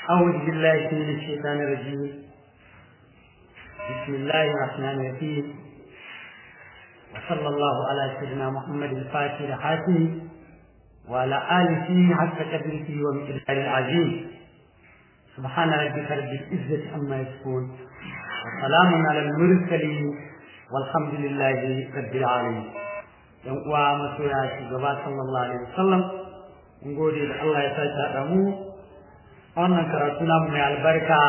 أعوذ بالله من الشيطان الرجيم بسم الله الرحمن الرحيم وصلى الله على سيدنا محمد الفاتح الحاتم وعلى آله حتى قدره ومقدار العظيم سبحان ربك رب العزة عما يصفون وسلام على المرسلين والحمد لله رب العالمين yan uwa masoya shugaba sallallahu alaihi wasallam in gode da Allah ya sake haɗa mu wannan karatu namu mai albarka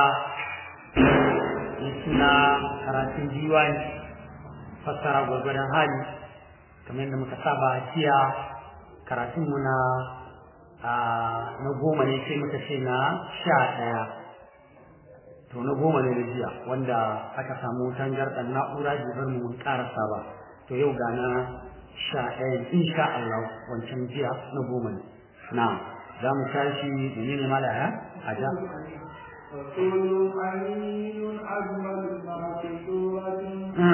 mai suna karatun diwani fassara gwargwadon hali kamar yadda muka saba a jiya karatun mu na na goma ne sai muka ce na sha ɗaya to na goma ne na jiya wanda aka samu tangarɗar na'ura jibar mu mun ƙarasa ba to yau ga na sha ɗaya insha Allah wancan jiya na goma ne na za mu tashi menene malaya a ja رسول أمين أجمل ما في سورة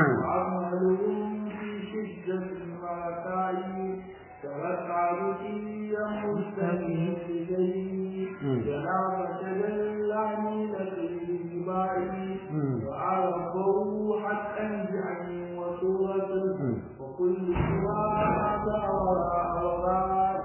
وعملهم في شدة ورسائل توسع رقيا مستقيم إليه جناب تجلى من الاتباع وعرفه حقا بعين وسورة وكل سوى وراء وراء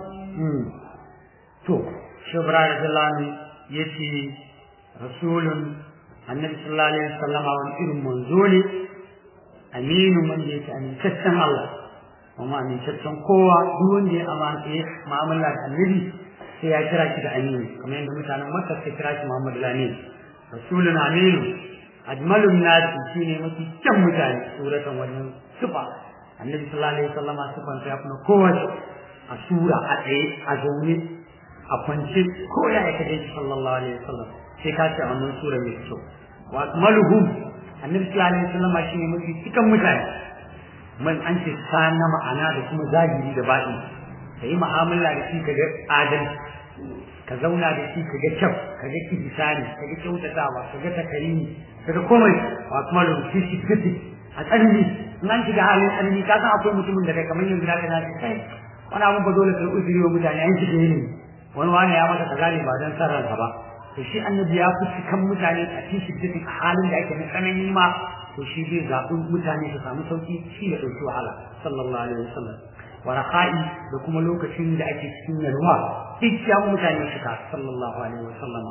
to shubra radiyallahu yace rasulun annabi sallallahu alaihi wasallam wani irin manzo ne aminu man yake amintaccen Allah kuma amintaccen kowa duk wanda ya amana mu'amala da annabi sai ya kira shi da aminu kamar yadda mutanen makka sai kira shi muhammadu lamin rasulun aminu ajmalun nasi shine mafi kyan mutane suratan wajen sifa annabi sallallahu alaihi wasallam sifan ya kuma kowace a sura a tsaye a zaune a kwance ko ya ya kaje shi sallallahu alaihi wasallam sai ka ce wannan sura mai kyau wa akmaluhum annabi sallallahu alaihi wasallam shine mafi cikan mutane man an ce na ma'ana da kuma zahiri da baɗi ka yi mu'amala da shi kaga adalci ka zauna da shi kaga kyau kaga kibisani kaga kyautatawa kaga takarimi kaga komai wa akmaluhum fi shiddati a tsanani in an shiga halin tsanani ka san akwai mutumin da kai kamar yanzu da kana kai wani abun ba dole ka uzuri wa mutane an shiga yanayi wani wani ya maka kaza ne ba don san ranka ba to shi annabi ya fi cikan mutane a cikin shiddatin a halin da ake na tsanani ma to shi zai zaɓi mutane su samu sauki shi ya ɗauki wahala sallallahu alaihi wasallam wa raha'i da kuma lokacin da ake cikin yalwa duk ya mutane suka sallallahu alaihi wasallam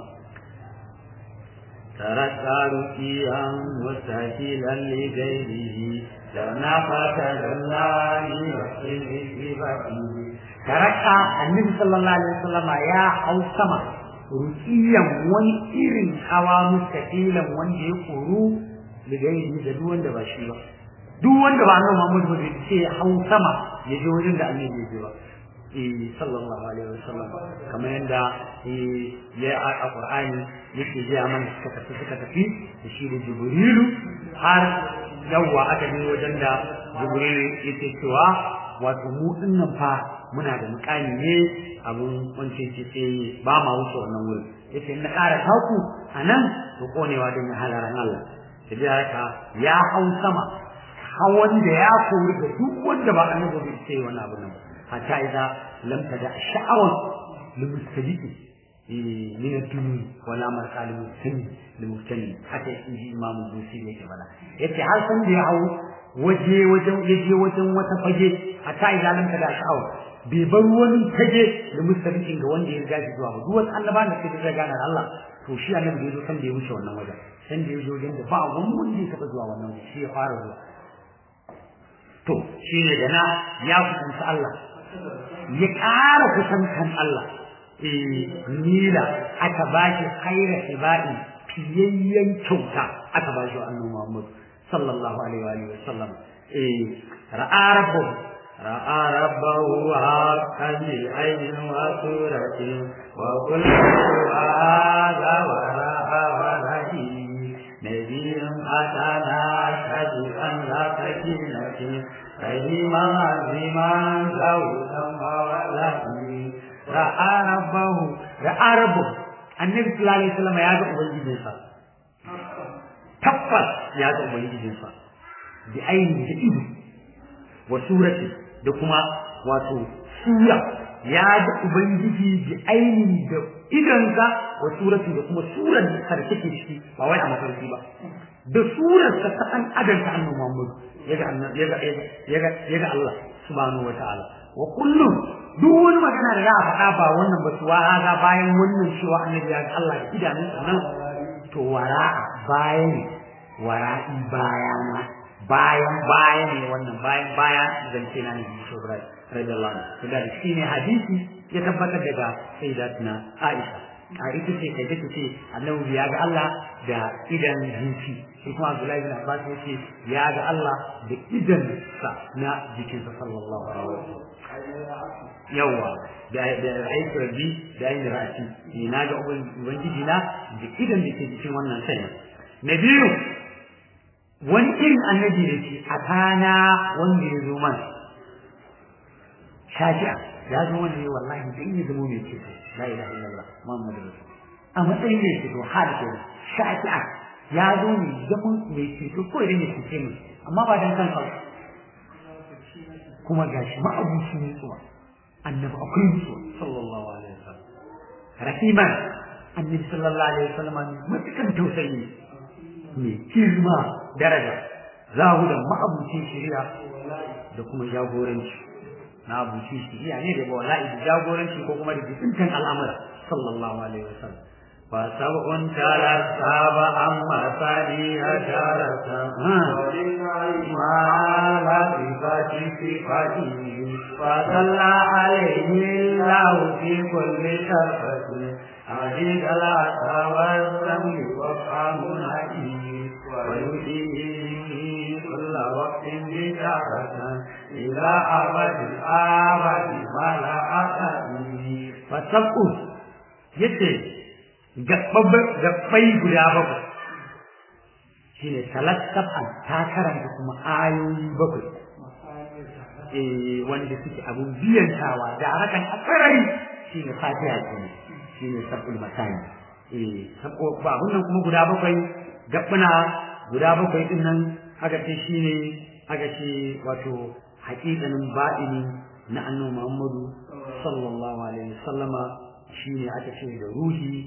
ترك رقيا مستهيلا لغيره لو نفت الله وكله بفته taraka annabi sallallahu alaihi wasallam ya hau sama ruqiyan wani irin hawa mustaqilan wanda ya koru daga yin da duk wanda ba shi ba duk wanda ba annabi Muhammad ba zai hau sama ya je wajen da annabi ya je ba eh sallallahu alaihi wasallam kamar yanda ya a Qur'ani yake ji mana suka tafi suka tafi da shi da Jibrilu har yawa aka je wajen da Jibrilu yake cewa wato mu dinnan fa muna da mukami ne abun wance ce sai ba ma wuce wannan wurin yace na ƙara taku anan to konewa don ya halaran Allah sai da haka ya hau sama hawan da ya kori da duk wanda ba annabi bai sai wannan abu nan hatta idza lam tada sha'awan limustabiqi min ad-dun wala marqal muslim limustani haka inji imamu busi yake bada yace har san da ya hau waje wajen yaje wajen wata fage hatta idza lam tada sha'awan bai bar wani tage da mustabiqin ga wanda ya riga shi zuwa ba duk wani annaba da sai da gane Allah to shi annabi da yazo san da ya wuce wannan wajen san da ya zo wajen da ba wani wanda ya taba zuwa wannan wajen shi ya fara zuwa to shi ne da na ya kusanta Allah ya ƙara kusantan Allah eh nila aka ba shi khaira ibadi fiyayyen kyauta aka ba shi annabi Muhammad sallallahu alaihi wa sallam eh ra'a rabbuhu رأى ربه حقا بعين وصورة وكل هذا وراء ورائه نبي أتانا أشهد أن لا سكينة فهما عظيما زوجا وولده رأى ربه رأى ربه النبي صلى الله عليه وسلم يا ذا أبنجي tabbas ya ga ubangijinsa bi ainihi da ido wa surati da kuma wato sura ya ga ubangiji bi aini da idansa wa surati da kuma surar da take ciki ba wai a mafarki ba da surar sa ta an adanta annabi Muhammad yaga yaga yaga yaga Allah subhanahu wataala wa kullum duk wani magana da za a faɗa ba wannan ba su haza bayan wannan cewa annabi ya ga Allah da idanunsa nan to wara bayan wara'i bayana bayan bayan ne wannan bayan bayan zance na ne shi Ibrahim radiyallahu anhu da shi ne hadisi ya tabbatar daga sayyidatina Aisha a ita ce kai take ce annabi ya ga Allah da idan jinsi shi kuma Abdullahi bin Abbas ya ce ya ga Allah da idan sa na jikinsa sallallahu alaihi wasallam yawa da da aiki rabbi da aiki ra'ati ni na ga ubangiji na da idan da ke cikin wannan sai na biyu wani irin annabi da ke a kana wanda ya zo mana shafi'a ya zo wanda ya wallahi dan ya zama mai ceto la ilaha illallah muhammadu rasul a matsayin mai ceto har ke shafi'a ya zo ne zaman mai ceto ko idan ya cece mu amma ba dan kansa kuma gashi ma'abuci ne tsuwa annabi akwai mutuwa sallallahu alaihi wasallam rahiman annabi sallallahu alaihi wasallam mutukan tausayi ne kirma daraja zahu da ma'abucin shari'a da kuma jagoranci na abuci shari'a ne da wallahi da jagoranci ko kuma da jikintan al'amura sallallahu alaihi wasallam fa sab'un tala saba amma sani hajarata ma la sifati sifati fa salla alaihi Allah fi kulli sharfati ajid ala tawassul wa qamun hakim wa yudihi كل وقت بشارة إلى أبد الآبد ولا أبد فتبقوا يتي gabbai guda bakwai shi ne talattafan ta karanta kuma ayoyi bakwai eh wanda suke abun biyantawa da harakan akarari shi ne fatiha ke ne shi ne sabul masani eh sabo ba nan kuma guda bakwai gabbuna guda bakwai din nan aka ce shi ne aka ce wato haƙiƙanin ba'ini na annabi Muhammadu sallallahu alaihi wasallama shine aka ce da ruhi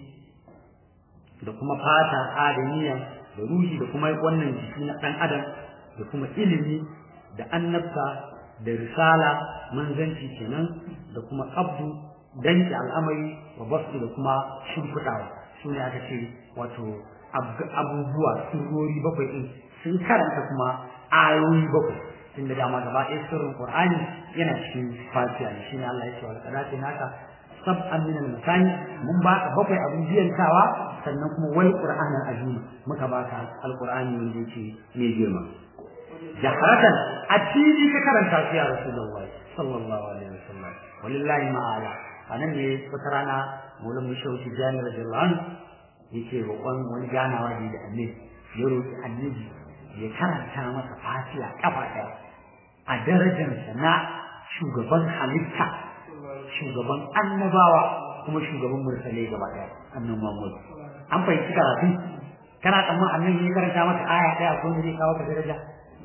da kuma fata adaniya da ruhi da kuma wannan jiki na ɗan adam da kuma ilimi da annabta da risala manzanci kenan da kuma abdu danki al'amari wa basu da kuma shimfiɗawa su ne aka ce wato abubuwa surori bakwai ɗin sun karanta kuma ayoyi bakwai tunda dama gaba ɗaya sirrin qur'ani yana cikin fatiha ne shine Allah ya ce wal qadati naka sab'an min al masani mun baka bakwai abin biyantawa sannan kuma wal qur'anan azim muka baka al qur'ani wanda yake mai girma jaharatan a fili ka karanta shi ya rasulullahi sallallahu alaihi wasallam walillahi ma'ala anan ne wata rana maulan mushawti jani radiyallahu anhu yake roƙon wani ganawa ne da annabi ya roƙi annabi ya karanta masa fatiha kafa ɗaya a darajarsa na shugaban halitta shugaban annabawa kuma shugaban mursalai gaba ɗaya annan Muhammad an fahimci karatu kana tsammanin annabi ya karanta masa aya ɗaya ko ne zai kawo ka daraja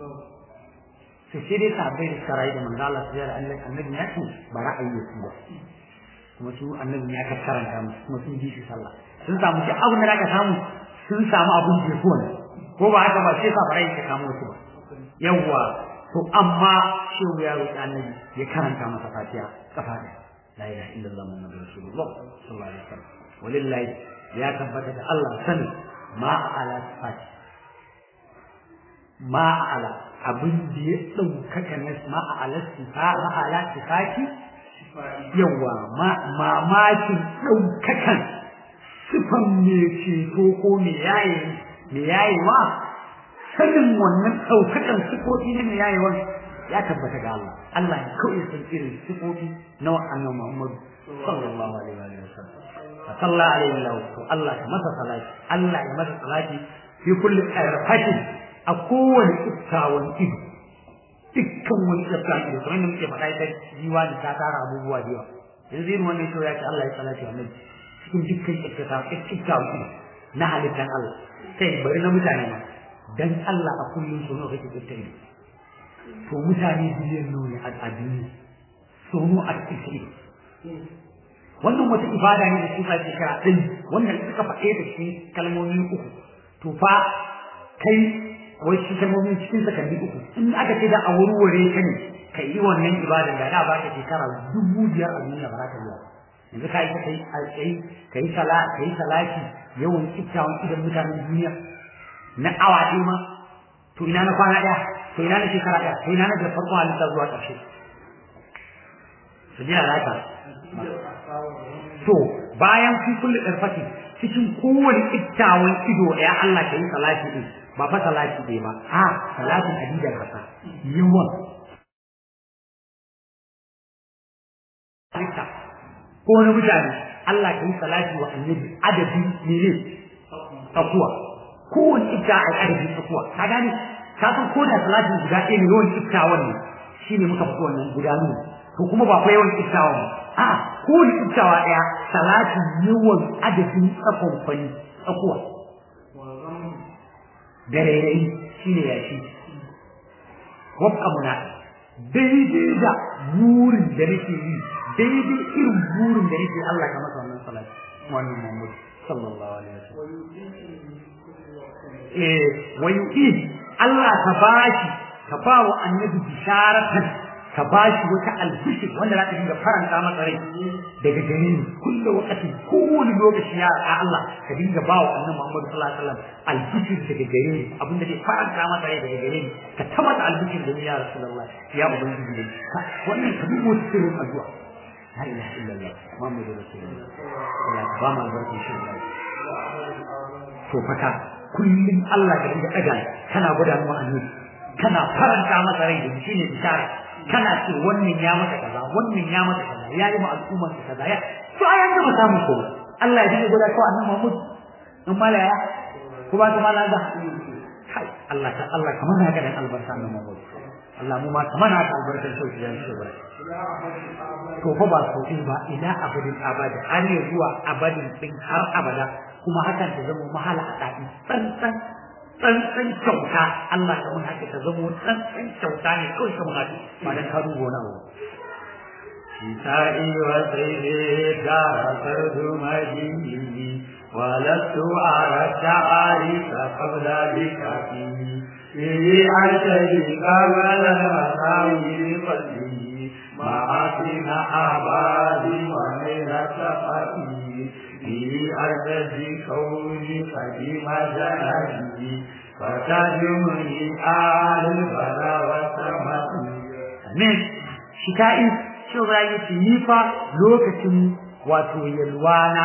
to sai dai sahabbai da suka rayu da manzo Allah su yara annabi ya ce ba ra'ayi ya su ba kuma su annabi ya karanta musu kuma sun ji shi sallah sun samu duk abin da aka samu sun samu abin jefuwa ne ko ba haka ba sai sa farai ka kamo su ba yawwa to amma shehu ya roƙi annabi ya karanta masa fatiha kafa da la ilaha illallah muhammadur rasulullah sallallahu alaihi wasallam walillahi ya tabbata da Allah sani ma ala fati ma ala abin da ya ɗaukaka na ma ala sifa ma ala sifati yawa ma mamakin ɗaukakan sifan me ceto ko me yaye me yayewa sanin wannan ɗaukakan sifofi na me yayewa ya tabbata ga Allah Allah ya kawai san irin sifofi na annabi Muhammad sallallahu alaihi wa sallam fa sallallahu alaihi wa sallam Allah ya masa salati Allah ya masa salati fi kulli qarfatin a kowane tsaftawan ido dukkan wani tsaftawan ido kamar yadda muke faɗa ita jiwa da ta tara abubuwa da yawa yanzu irin wannan shi ya ce Allah ya salati annabi cikin dukkan tsaftawan ido na halittar Allah kai bari na mutane ma dan Allah a kullum so nawa kake tsafta ido to mutane biliyan nawa ne a duniya so nawa a cikin ido wannan wata ibada ne da suka shekara ɗin wannan suka faɗe da shi kalmomi uku to fa kai wai shi kalmomin cikin sakanni uku in aka ce da a wurware ka ne ka yi wannan ibadan da da ba ka shekara dubu biyar a duniya ba za ka yi yanzu ka yi ka yi alƙai ka yi sala ka yi salati yawan kyakkyawan idan mutanen duniya na awa ɗaya ma to ina na kwana ɗaya to ina na shekara ɗaya to ina na da farkon halitta zuwa ƙarshe su jira laka to bayan fi kulli ɗarfati cikin kowane kittawan ido ɗaya Allah ka yi salati ɗin ba fa salati ɗaya ba a salatin adidan hasa yawan halitta ko na mutane Allah ka yi salati wa annabi adadin mene tsakuwa kowane ita a adadin tsakuwa ka gane ka san ko da salatin guda ɗaya ne yawan kittawan ne shine muka fito wannan guda ne to kuma ba fa yawan kittawan ba a kowane kittawa ɗaya salatin yawan adadin tsakon fani tsakuwa da rairayi shine yashi wabka muna daidai da burin da nake yi daidai irin burin da nake Allah ka masa wannan salati wannan Muhammad sallallahu alaihi wasallam eh wayu Allah ka bashi ka ba wa annabi bisharatan ka bashi wata albishir wanda za ka dinga faranta masa rai daga gare ni kullu waqti kowane lokaci ya Allah ka dinga ba wa annabi Muhammad sallallahu alaihi wasallam albishir daga gare ni abin da zai faranta masa rai daga gare ni ka tabbata albishir da ni ya rasulullah ya ubangiji ne wannan ka dubo sirrin addu'a la ilaha illallah muhammadur rasulullah Allah ba mu albarkin shi to fata kullum Allah ka dinga daga kana gwada mu annabi kana faranta masa rai da shi ne bishara kana ce wannan ya maka kaza wannan ya maka kaza ya yi ma al'ummar ka kaza ya to ai an gama samun ko Allah ya dinga gwada ko annabi Muhammad in malaya ko ba ta malaya kai Allah ta Allah kamar haka dan albarka annabi Muhammad Allah mu ma kamar haka albarkar sauki ya shi bara to fa ba sauki ba ila abadin abada har ne zuwa abadin din har abada kuma hakan ta zama mahala a dadi tsantsan tsantsan kyauta Allah ka mun haka ta zama tsantsan kyauta ne kawai ka mun haka ba dan ka dubo na ba شتائي وسيدي دار فرد مجيني ولست أرى التعاريف قبل ذكرتي به أرتدي قبل المساوي بقلبي معاصم أحبابي ومن سفتي به أرتدي كوني قديم جنبي فتجمني آل البلا والسماء Amin. Shika'i shi ya ce ni fa lokacin wato yalwana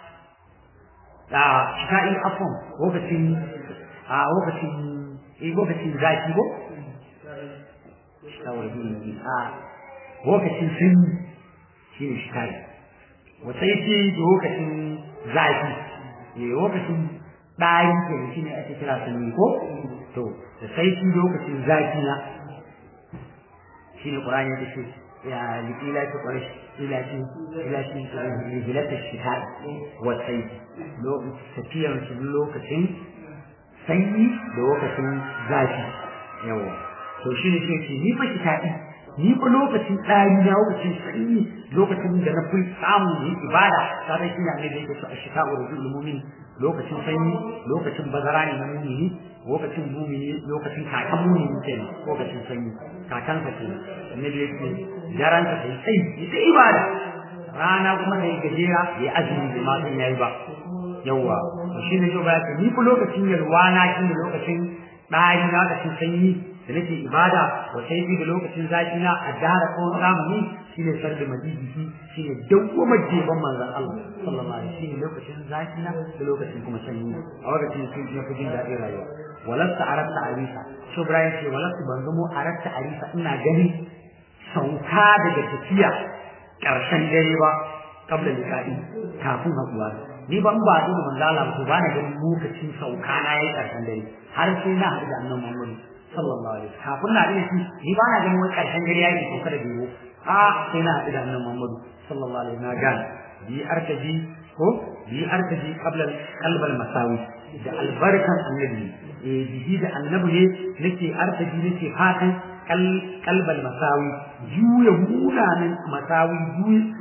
a shika'i afon lokacin a lokacin eh lokacin zaki ko shawar duniya a lokacin sanyi shi ne shika'i wasai ce lokacin zafi eh lokacin ɗari ke shi ne ake kira sanyi ko to da sai lokacin zafi na shine Qur'ani yake ce ya likila ta qarish ila shi ila shi hijilata shita wa sayf lo tafiyar shi lokacin sanyi da lokacin zafi yawa to shine shi ce ni fa shita'i ni fa lokacin ɗari na lokacin sanyi lokacin da na fi samu yi ibada sai shi ne da yake so a shita wa rajul mu'min lokacin sanyi lokacin bazara ne na mu'mini lokacin mumini lokacin kakan mumini kenan lokacin sanyi kakan ka kenan annabi yake jaran ka sai sai ita ibada rana kuma sai gajera ya azumi da ma san yayi ba yawa shi ne jo ba ya ni ku lokacin yalwana kin da lokacin dari na lokacin sanyi da nake ibada wa sai da lokacin zafi na a dara ko zamani shine sarda madidi shine dawwama jeban manzon Allah sallallahu alaihi wasallam lokacin zafi na da lokacin kuma sanyi a lokacin sun na fi jin daɗin rayuwa walasta aratta arisa so Ibrahim ce walasta ban zamo aratta arisa ina gani sauka daga tafiya ƙarshen dare ba kabla liqa'i kafin hakuwa ni ban ba da manzo Allah ba ba na ganin lokacin sauka na yayi ƙarshen dare har sai na haɗu da annabi Muhammad sallallahu alaihi wasallam kafin na da shi ni ba na ganin wani ƙarshen dare yayi sauka da biyo a sai na haɗu da annabi Muhammad sallallahu alaihi wasallam ga bi arkaji ko bi arkaji qabla qalbal masawi da albarkan annabi eh bihi da annabi ne nake arkaji nake fatan kalbal masawi juya munanan masawi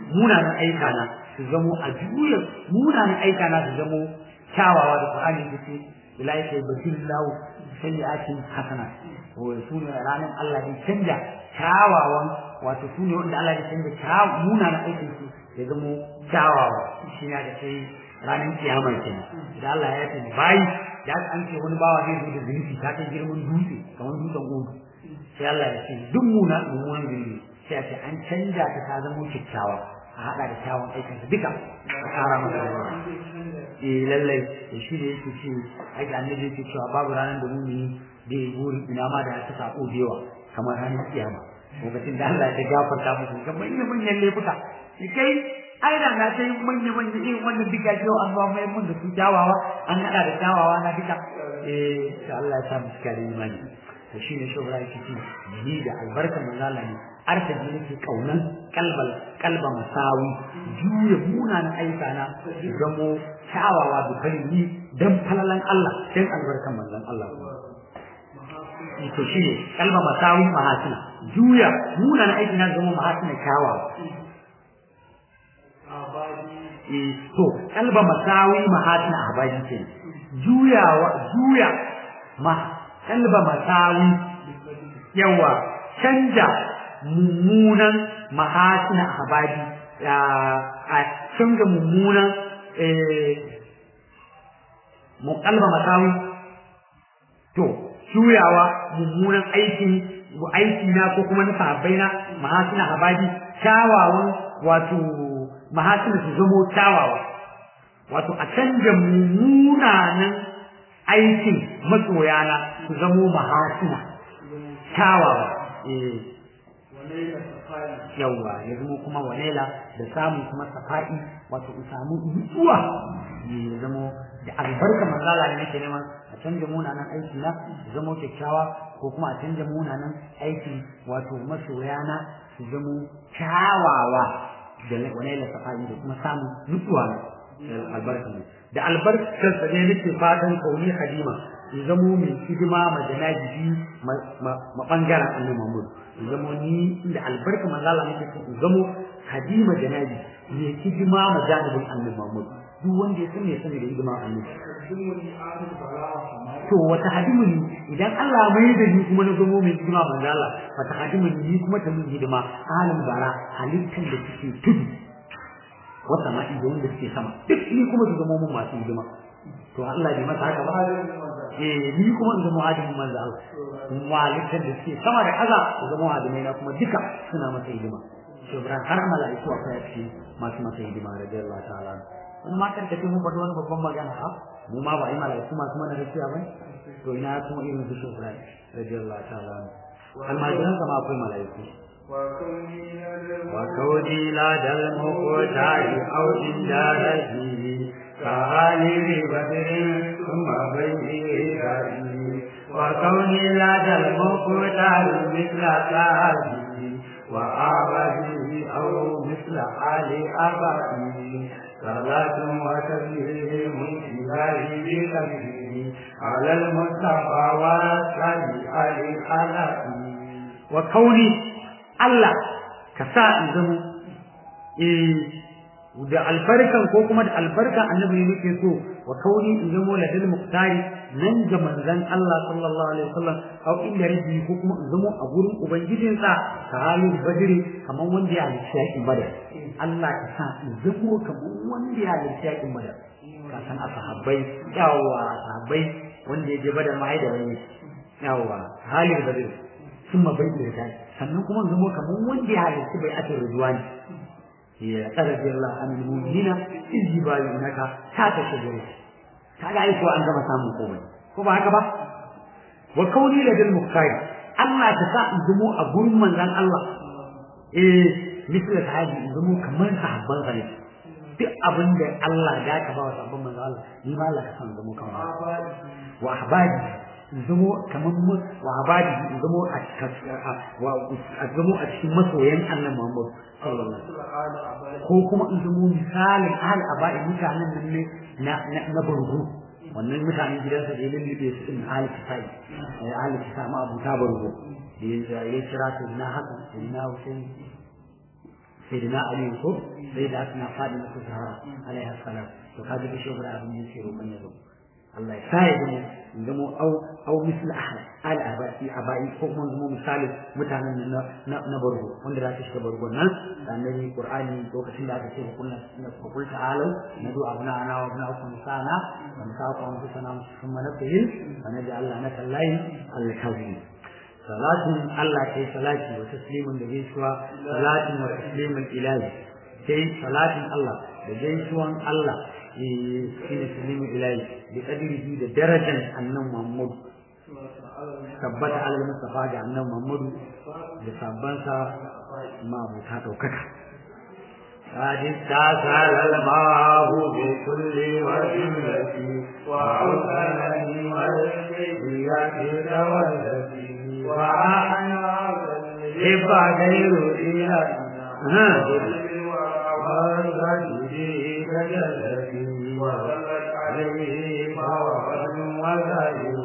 munanan aika na su zamo a juya munanan aika na su zamo kyawawa da Qur'ani yake ilaika yubdillahu sayyi'atin hasana wa sune ranan Allah ya canja kyawawan wato sune wanda Allah ya canja kyawawan munanan aikin su ya zamo kyawawa shi ne da sai ranar kiyama kenan idan Allah ya tafi bayi da an ce wani bawa zai zo da zunubi ta kai girman dutse kamar dutsen udu sai Allah ya ce duk muna mummunan zunubi sai a ce an canja ta ta zama kyakkyawa a haɗa da kyawun aikinsa duka a ƙara masa da yawa eh lallai da shi ne yake ce aiki annabi yake cewa babu ranar da mumini da ya buri ina ma da ta sako da yawa kamar ranar kiyama lokacin da Allah ya gafarta musu ga manyan manyan laifuka kai ai da na sai manya manya irin wannan duka yau an ba mai mun da su kyawawa an hada da kyawawa na duka eh sai Allah ya sa mu cika da imani to shine shugaba yake ci ni da albarkar manzala ne arta ji nake kaunan kalbal kalba masawi juya munanan aika na zamo kyawawa da farin dan falalan Allah dan albarkar manzon Allah to shine kalba masawi mahasina juya munanan aiki na zama mahasina kyawawa to kalba masawi mahatin abadi ce juyawa juya ma kalba masawi yawa canja mummunan mahatin abadi a canza mummunan mu kalba masawi to juyawa mummunan aikin aiki na ko kuma na sahabbai na mahatin abadi kyawawan wato mahasina su zamo kyawawa wato a canja munanan aikin masoyana su zamo mahasina kyawawa yawwa ya zamo kuma walela da samun kuma safa'i wato in samu nutsuwa ya zamo da albarka manzala ne nake neman a canja munanan aiki na su zamo kyakkyawa ko kuma a canja munanan aiki wato masoyana su zamo kyawawa da wani la safari da kuma samun nutsuwa albarka ne da albarkar sa ne nake fatan kauni hadima in zamo mai hidima ma janaji ma bangaren annabi Muhammad in zamo ni da albarka manzo Allah nake so in zamo hadima janaji mai hidima ma janibin annabi Muhammad duk wanda ya san me sani da hidima annabi to wata hadimuni idan Allah mai da ni kuma na zamo mai hidima manzo Allah wata hadimuni ni kuma ta min hidima alim bara halittar da suke tudu wata ma'i da wanda suke sama duk ni kuma su zama mun masu hidima to Allah bai masa haka ba eh ni kuma in zama hadimin manzo Allah halittar da suke sama da kaza su zama hadimai na kuma duka suna masa hidima shubran har mala'iku akwai a cikin masu masa hidima radiyallahu ta'ala in ma kan tafi mun faɗi wani babban magana ha mu ma ba yi mala'iku masu mana rakiya ba to ina kuma irin su shubran radiyallahu ta'ala almajiran sama akwai mala'iku وكوني لدى المختار أو عند رجلي كعالم بدر ثم بين رأيي وكوني لدى المختار مثل صاحبي وأعبدي أو مثل آل أبائي صلاة وتسليم إلهي بقلبي على المصطفى والسلي علي علي وكوني Allah ka sa in zama eh da albarkan ko kuma da albarkan annabi ne nake so wa kauni in zama ladal muqtari nan ga manzon Allah sallallahu alaihi wasallam au inda rabbi ko kuma in zama a gurin ubangijin sa ka halin badiri kamar wanda ya halicci yakin badar Allah ka sa in zama kamar wanda ya halicci yakin badar ka san ashabbai yawa sahabbai wanda ya je badar ma ai da wani yawa halin badiri sun ma bai da sannan kuma zama kamar wanda ya halitta bai ake rujuwani ya tsara Allah an mu'minina in jibalu naka ta ta shigure kaga ai ko an gama samun komai ko ba haka ba wa kauni ladal muqtari Allah ta sa in zamo a gurin manzon Allah eh misal sahabi in zamo kamar sahabban sa ne duk abin da Allah ya ka ba wa sahabban manzon Allah ni ma Allah ka san zamo kamar wa ahbadi zamo kamar mu wa abadi zamo a a zamo a cikin masoyan Allah Muhammad sallallahu alaihi wasallam ko kuma in zamo misalin ahli abadi mutanen nan ne na na bargo wannan mutanen gidansa da ya lullube su din ahli kitai eh ahli kitai ma abu ta bargo da ya kira su na haka na Hussein sai da na aliyu ko sai da suna fadi na su zahara alaihi salam to kaji da shi guda abin da yake roƙon ya zo Allah ya sa ya zama in zama au au misal ahad al abati abai ko kuma zama misali mutanen na na bargo wanda za su shiga bargo nan da annabi qur'ani lokacin da aka ce kullu na kullu ta'alu na du abuna ana wa abuna kun sana wa ka ku an sana kuma na fahil annabi Allah na kallahi al-kawin salatin Allah kai salati wa taslimun da gaisuwa salatin wa taslimun ilahi sai salatin Allah da gaisuwan Allah shi ne taslimun ilahi da kadirihi da darajar annan Muhammad tabbata alal mustafa ga annan Muhammad da sabbansa ma buta daukaka قد استعسل الماء بكل وجهة وأوصلني والبيئة تولتي وأحيا حب غير إله والغدي كجلتي وغلت عليه فوضا وزاير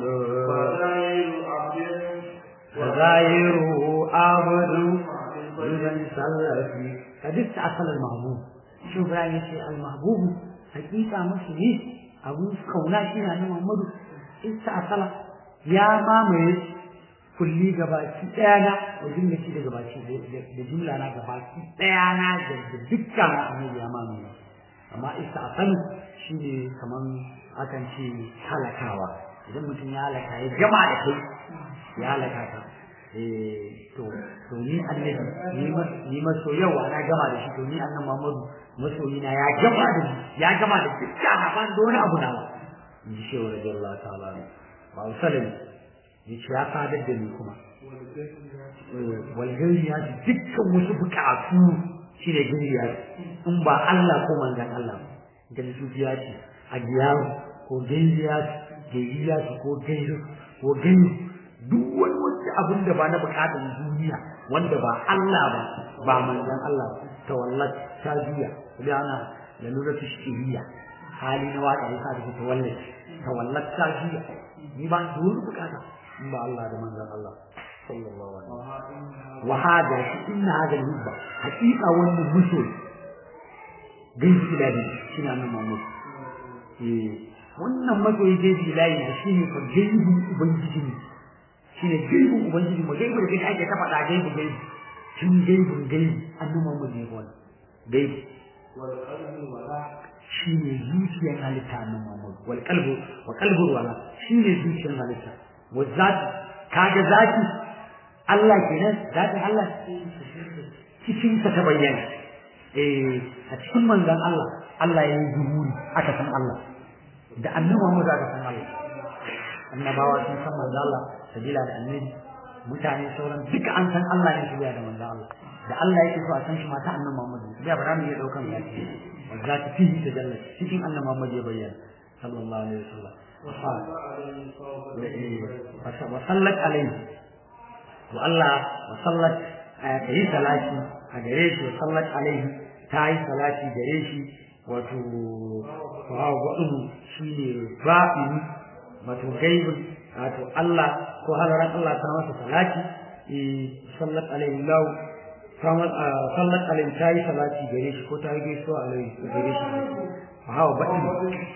وزايره عبد إذا سلفي قد استعصل المحبوب شوف رأي المحبوب حقيقة مسلمي أبو كونا شيئا محمد استعصل يا مامي kulli gabaki ɗaya na wa jumlati da gabaki da jumla na gabaki ɗaya na da dukkan annabi ya mamaye amma ista'sal shine kaman akan ce halakawa idan mutum ya halaka ya gama da kai ya halaka ka eh to to ni annabi ni mas ni maso yau ana gama da shi to ni annabi Muhammadu masoyi na ya gama da shi ya gama da dukkan ban da wani abu nawa in ji shehu radiyallahu ta'ala ba usalin yace ya fadar da ni kuma walgariya dukkan wasu bukatu shi ne gariya in ba Allah ko manzan Allah da sufiya ce a giyaru ko gairiya gairiya ko gairu ko gairu duk wani wani abin da ba na bukatar duniya wanda ba Allah ba ba manzan Allah ta wallat ta juya da ana da nuna tashiriya hali na waka ya sa da ta wallat ta wallat ta juya ni ba duk bukata in ba Allah da manzon Allah sallallahu alaihi wasallam wa hada shi inna hada hubba hakika wannan muso gaibi ilahi shine annabi Muhammad eh wannan masoyi gaibi ilahi ne shine fa gaibi ubangiji ne shine gaibi ubangiji mu gaibi da kake ake ta faɗa gaibi gaibi shin gaibin gaibi annabi Muhammad ne wannan gaibi wal qalbi wala shine zuciyar halitta annabi Muhammad wal qalbu wa qalbu wala shine zuciyar halitta والذات kaga zati Allah kenan zatin Allah cikin ta bayyana eh a cikin manzon Allah Allah ya yi zuhuri aka san Allah da annabi Muhammad aka san Allah annabawa sun san manzon Allah sabila da annabi mutane sauran duka an san Allah ne sabila da manzon Allah da Allah yake so a san shi mata annabi Muhammad ya ba za mu iya daukan zati zati fihi tajalla cikin annabi Muhammad ya bayyana sallallahu alaihi wasallam وصلت عليه والله وصلت كي صلاتي أجريش وصلت عليه تاي صلاتي جريش wato wawo waɗin shi ne ba'in wato gaibin wato Allah ko halaran Allah ta masa salati sallat alaihi lau sallat alaihi ta yi salati gare shi ko ta yi gaisuwa alaihi gare shi wawo ba'in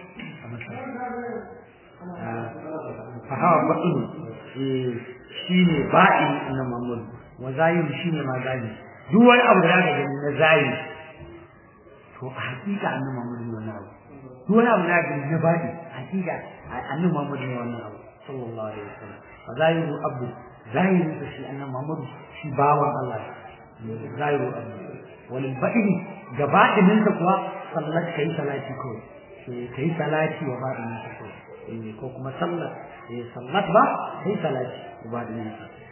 fahawa baɗin shi ne ba'i na mamul wa zahiri shi ne ma zahiri duk wani abu da aka gani na zahiri to a hakika annabi mamul ne wannan abu duk wani abu da aka gani na ba'i hakika annabi mamul ne wannan abu sallallahu alaihi wasallam wa zahiru abu zahirin sa shi annabi mamul shi bawan Allah zahiru abu wal ba'ini gabaɗinin sa kuwa sallat kai salati kawai kai salati wa ba'inin sa kawai ko kuma sallar eh sallat ba sai salati ibadin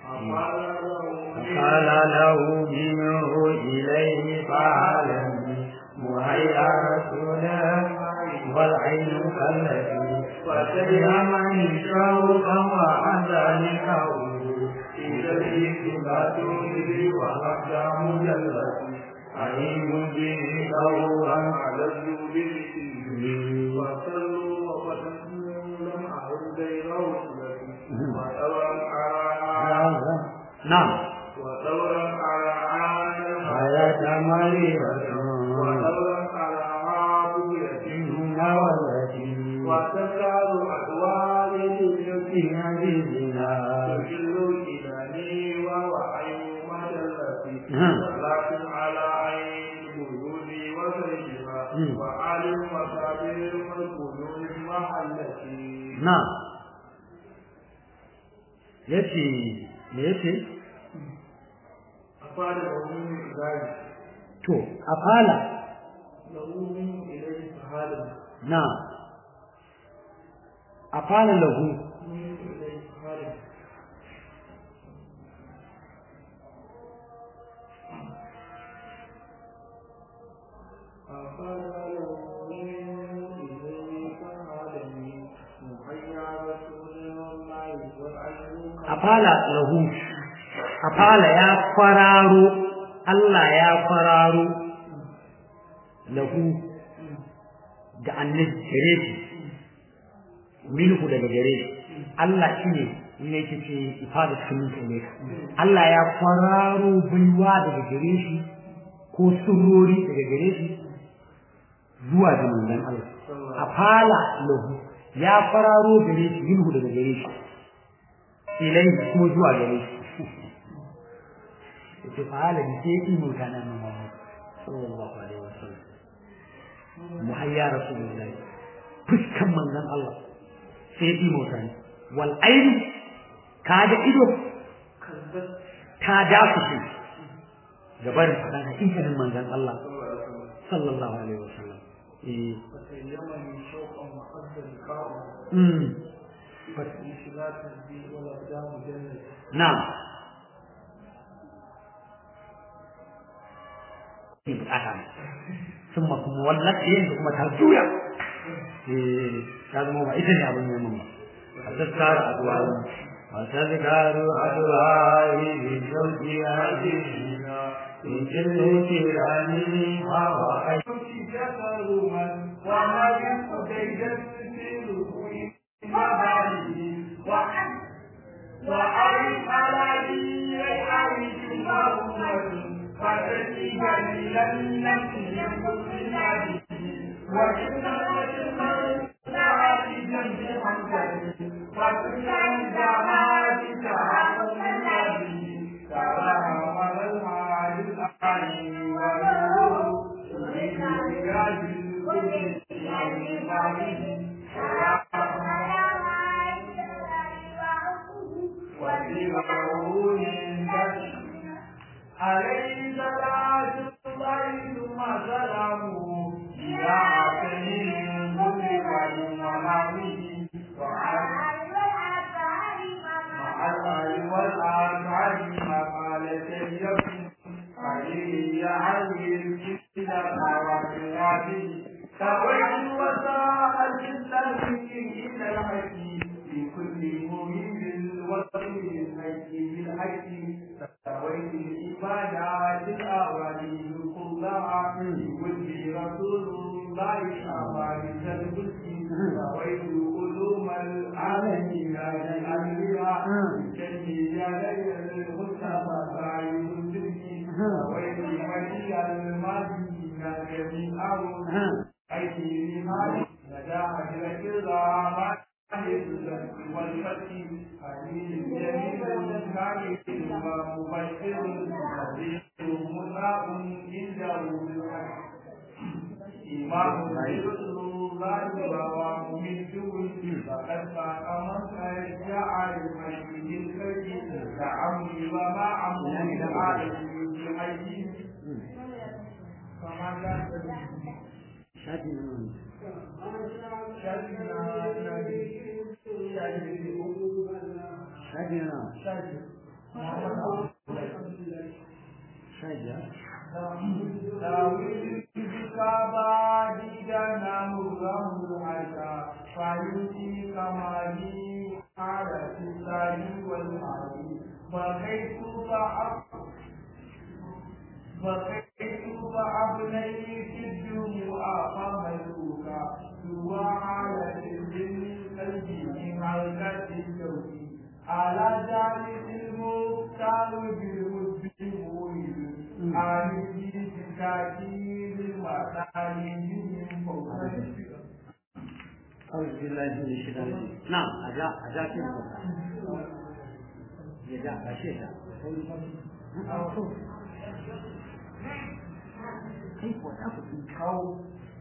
قال له منه إليه فعلني مهيا رسولا والعين كالتي وسير من شوقا وعذلك إذا الإكتبات به وحتى مجلتي أعين به دورا على الجود وصلوا نعم ودورا على عالم حياة مريم فتذكار أدوار في حبيبنا تجل إلهي ووحي مدلتي نعم. صلاة على عين الوجود وسيدها مم. وآل وصابر والقلوب محلتي na yace me yace أفعل له من ذلك to afala له من إليه فهذا na afala lahu من إليه فهذا أفعل له من إليه فهذا محيا رسول الله والعلم afala lahu afala ya fararo Allah ya fararo lahu da annabi gare shi minhu daga gare shi Allah shine ne yake ce ifada sunan ne Allah ya fararo baiwa daga gare shi ko surori daga gare shi zuwa ga manzon Allah afala lahu ya fararo gare shi minhu daga gare shi ilai kuma zuwa gare shi yace fa'ala bi sai yi mutana nan Muhammad sallallahu alaihi wasallam muhayya rasulullahi fuskan manzon Allah sai yi mutane wal aini kaga ido ta dafu shi gabar fadan hakikanin manzon Allah sallallahu alaihi wasallam eh فسيمني شوقا وحد لقاءه mm بشلاة الدين والأقدام جنة na'am bukata ne sun kuma wallat yin da kuma ta juya eh ta zama ba ita ne abin neman ba a tattara addu'ai wa tazkaru addu'ai bi shauki hadina in kullu tirani wa wa ai جسرما وما يقضي يسير مبالي وعن وعرف على لي عيش مرمد فتجد لم نفي كل وإن المرء سعد جنب حمزة وكل الجمال تعاون النبي ترى المال الأعين والنور عليه صلاة الله ثم سلامه إلى عقله مطلقا ومعه وعلى مع الآل والأصحاب ما قال سيدنا علي علي الكتاب وقراته سويت وساء الجنة إلى الحكي في كل مهم وصل الحكي بالحكي سويت العبادات الأولي كلها بكل رسول الله أمانة الملك سويت علوم العالمين لأهلها جميع ليل المصطفى رايد الدنيا سويت ولي المدينة جميعهم أيدي لمالك نجاح الكرام والفتح حديث جميل كامل ومبشر نذير مطاع عنده بالحق إمام رسول الله وممده فقد فاق من شاء المسجد الكريم كعمري وما عمري العالم بحي فما كان shafi na nan shafi na nan shafi ya بقيت فأب بقيت فأبنيت الدموع فملوكا سوى على الجن قلبي من حلقة الشوك على جانب المختار بالود مولد آمني بكاكير المطالب من فوق أعوذ بالله من من الشيطان الرجيم نعم أجا أجا كيف يجا أشياء كيف وتأخذ الكون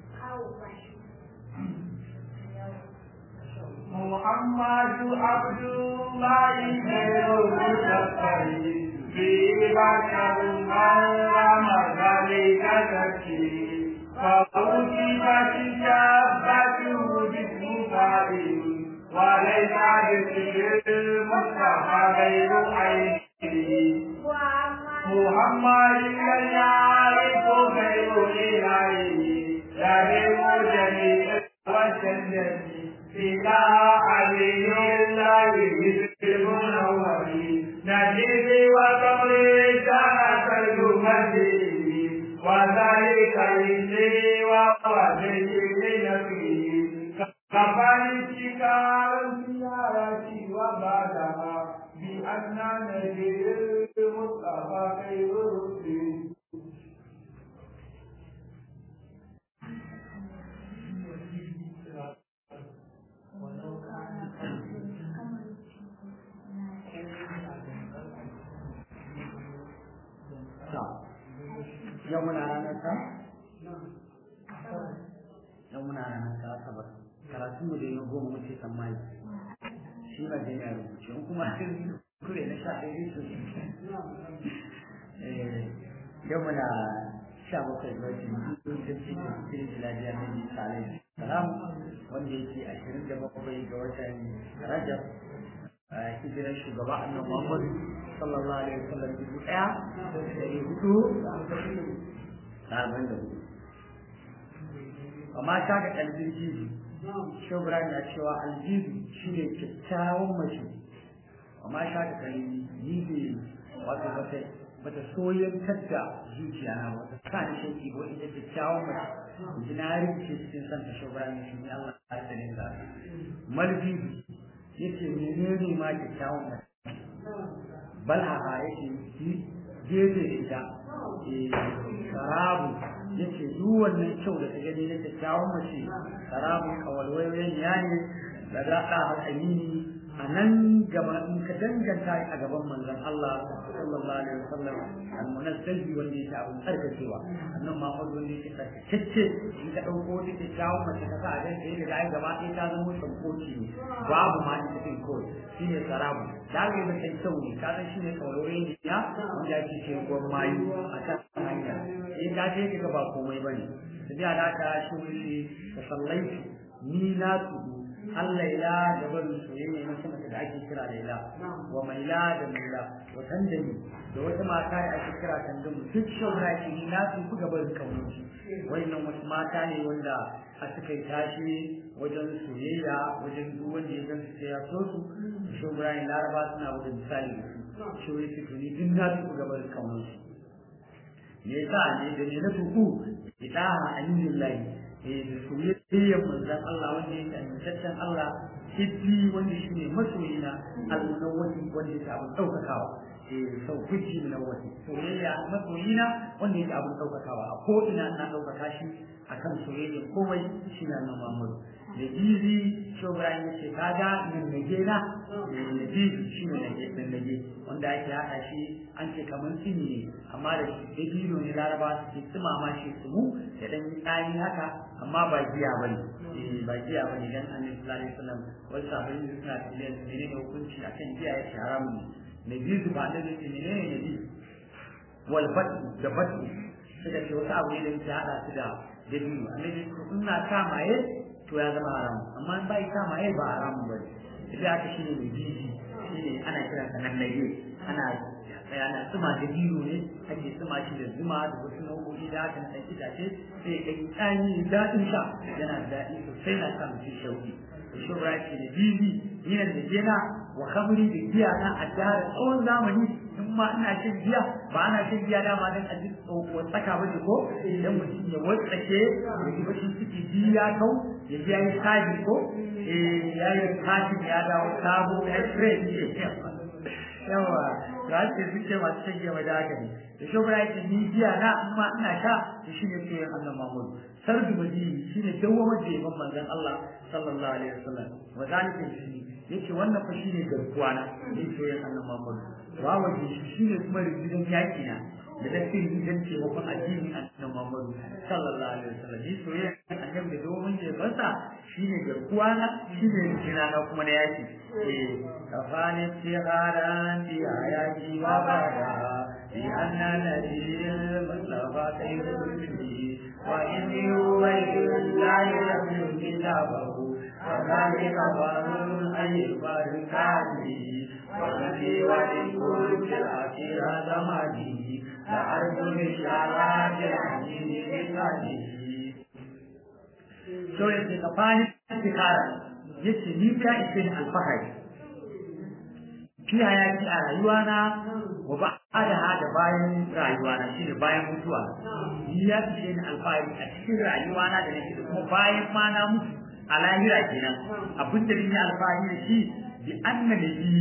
محمد عبد الله خير المشفع في بشر من رمى ذلك تكفي فأوجبت شابته جسم فائل وليس بسر المصطفى غير عينه محمد لا يعرف غير إلهه يهم جميع وسلم إلى علي الله بالمنور نجد وقبر سنة المسيح وذلك للسر ووزن لنفسه كفرتك الزيارة وبعدها بأن نجد المصطفى خير رسل yau muna ranar ta? yau muna ranar ta asabar karatun mu da yi goma muke tsammani shi ba da yana rubuce in kuma kure na sha ɗaya su yau muna sha bakwai ga watan biyu da cikin cikin jiladiya na bisa alaihi salam wanda yake ashirin da bakwai ga watan rajab hijirar shugaba annan Muhammad sallallahu alaihi wasallam dubu ɗaya da ɗari hudu da arba'in da hudu. Amma ta ga aljibi, shubra na cewa aljibi shi ne kyakkyawan mace. Amma ta ga kaljibi wato wata bata soyantar da zuciya na wata sa ni shauki ko ita kyakkyawan mace. Jina rikice cikin santa shubra ne shi ne Allah ya tsare da Maljibi yake menene ma kyakkyawan mace balha yake gefe da ita sarabu yake duk wannan kyau da ta gani na kyakkyawan mace sarabu kawalwayoyin ya ne da za a haƙani a nan gaba in ka danganta a gaban manzon Allah sallallahu alaihi wasallam al-munazzahi wanda yake abun tsarkakewa annan ma wanda yake tsarkakecce in ka dauko wata kyakkyawan mace ka sa a gan sai da ai gaba ɗaya ta zama shankoci ne babu ma ita din kawai shine sarabu da ga yi mai kyau ne ka san shine kawarore ne ya wanda yake ce gwan mayu a kan hanya in ka je ka ba komai bane sai da ka shi wuri ka sallaitu ni na tudu Allah ila da barin soyayya na sama da ake kira Laila wa maila da maila wa tandami da wata mata da ake kira tandamu duk shaura ce ni na su ku gaban kaunci wannan wasu mata ne wanda a suka yi tashi wajen soyayya wajen duk wanda ya gan su sai ya so su shaura ne laraba suna wajen misali da su shaura ce to ni duk na su ku gaban kaunci me yasa ne da ne na tuku idaha alillahi da soyayyar manzon Allah wanda yake amintaccen Allah hiddi wanda shi ne masoyina al-munawwati wanda yake abin ɗaukakawa eh sau kuci munawwati soyayya masoyina wanda yake abin ɗaukakawa a ko ina ina ɗaukaka shi akan soyayya komai shi na nan Muhammadu da jizi shobrayin ya ce kaga nan nage na da jizi shi ne nage nan nage wanda ake haɗa shi an ce kamar tsini ne amma da shi dabino ne laraba su ke tsumama shi su mu da ɗan tsani haka amma ba giya ba ne ba giya ba ne dan annabi sallallahu alaihi wasallam wasu sahabbai da suna tambayar su menene hukunci akan giya ya ce haramun ne nabi ba da ce menene nabi wal fatu da fatu suka ce wasu abu ne da yake hada su da dabino annabi in na sa maye to ya zama haramu amma in bai sa maye ba haramu ba ne idan aka shine mai jiji shine ana kiransa nan nage ana ana tsuma da biyu ne ake tsuma shi da zuma da wasu nau'o'i da haka na ɗan itace sai ya yi tsani daɗin sha yana da daɗi sosai na sa mutum shauki da shubra ce da bibi yana da jena wa kamuri da giya na a jihar tsawon zamani in ma ina shan giya ba ana shan giya dama don a ji tsaka ba ne ko idan mutum ya watsake ya ji bashin ciki biyu ya kau ya ji ya yi sabi ko ya yi kashin ya dawo sabo ya yi fresh yawa za ce sun ce masu shan giya da haka ne da shi bura yake ni giya na amma ina sha da shi ne soyayyen Allah Muhammadu sardu madini shi ne dawwamar da yaban manzon Allah sallallahu alaihi wasallam wa zalika shi yace wannan fa shi ne garkuwa na ni soyayyen Allah Muhammadu wa waje shi shi ne kuma rigidan yaki na da tafsirin gidan taimakon addini annabi Muhammadu sallallahu alaihi wasallam ni soyayyen annabi da dawwamar da yabansa shi ne garkuwa na shi ne rigina na kuma na yaki eh kafani tiharan di ayati wa bada di anna nadir mustafa tayyibul wa inni ubaydul la yabdu kitabahu وذلك ظن أن يبارك عليه وفي ولكل الأخير زمانه لأرجو بشارات العزيز بكاته so yake ka fahimci istikara yace ni ta ishe ni alfahari fi hayati a rayuwana wa ba da hada bayan rayuwana shine bayan mutuwa ni ya ishe ni alfahari a cikin rayuwana da nake da kuma bayan ma na mutu a lahira kenan abin da ni alfahari da shi bi anna nabi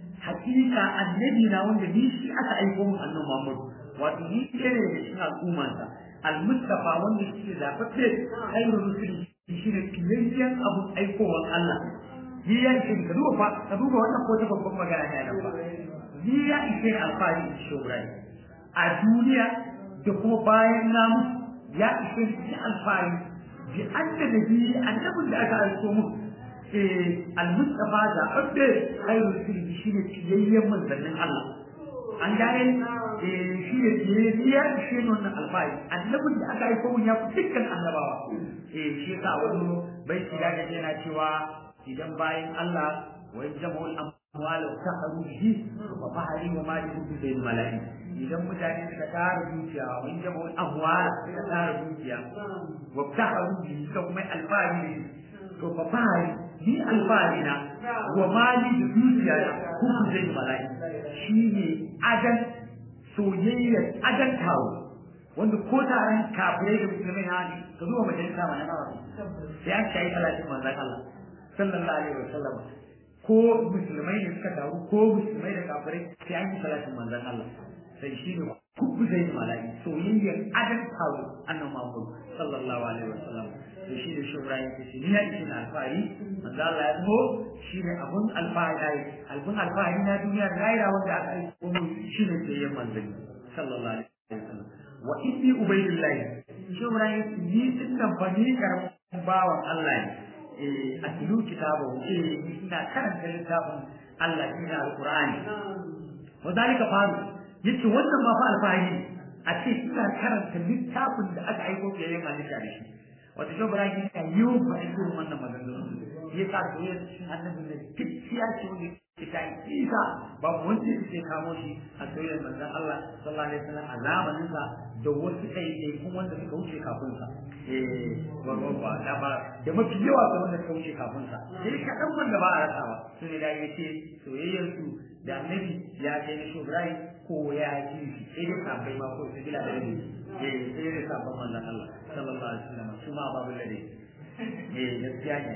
hakika annabi na wanda ni shi aka aiko mu annabi Muhammad wato ni ne da cikin al'ummarsa al-mustafa wanda shi zafafe khairul rusuli shi ne kiyayyen abun aikowar Allah ni ya ishe ka duba fa ka duba wannan ko ta babban magana ne nan ba ni ya ishe alfahari da shobrai a duniya da kuma bayan na mutu ya ishe ni alfahari bi anna nabi annabin da aka aiko mu eh al-mustafa da abde khairul rusuli shi ne kiyayyen manzannin Allah an gane shi ne biyayya shi ne wannan alfahari annabin da aka aiko mun ya fi dukkan annabawa eh shi yasa wani bai shiga da yana cewa idan bayan Allah wa jama'ul amwal wa taharu bihi wa fahari wa mali bi bil mala'i idan mutane suka tara dukiya wa jama'ul amwal suka tara dukiya wa taharu bihi suka kuma alfahari to fa fahari ni alfahari na wa mali da dukiya da kuma zai mala'i shi ne adan soyayyar adan tawo wanda ko taron kafirai da musulmai na ne ka zuwa majalisa ma na nawa sai an shayi talatin manzan Allah sallallahu alaihi wa sallam ko musulmai ne suka taru ko musulmai da kafirai sai an yi talatin manzan Allah sai shi ne kuku zai yi mala'i soyayyar adan tawo annan Muhammad sallallahu alaihi wa sallam to shi da shubra ya ce ni ya ishe na alfahari manzo Allah ya zo shi ne abun alfahari albun alfahari na duniya da rayuwa wanda aka yi kuma shi ne sai yan manzanni sallallahu alaihi wasallam wa inni ubaydillah shubra ya ce ni din nan fa ni karamin bawan Allah ne eh a tilu kitabu eh ina karanta littafin Allah ina alqur'ani wa dalika faru yace wannan ma fa alfahari a ce ina karanta littafin da aka aiko ke yin halitta da shi wata shi bara ki ka yi ba irin wannan maganganu ya sa ko ya cikin annabi ne kiciya ce wanda ke ta isa ba wanda yake kamo shi a soyayyar manzon Allah sallallahu alaihi wasallam a zamanin sa da wasu kai ne kuma wanda suka wuce kafin sa eh ba ba da ba da mafi yawa ga wanda suka wuce kafin sa sai ka dan wanda ba a rasawa sun da yace soyayyar su da annabi ya kai ni shubrai ko ya ji shi sai dai sabai ma ko su bila da rabi eh sai dai sabon manzon Allah sallallahu alaihi wasallam su ma babu lade eh gaskiya ne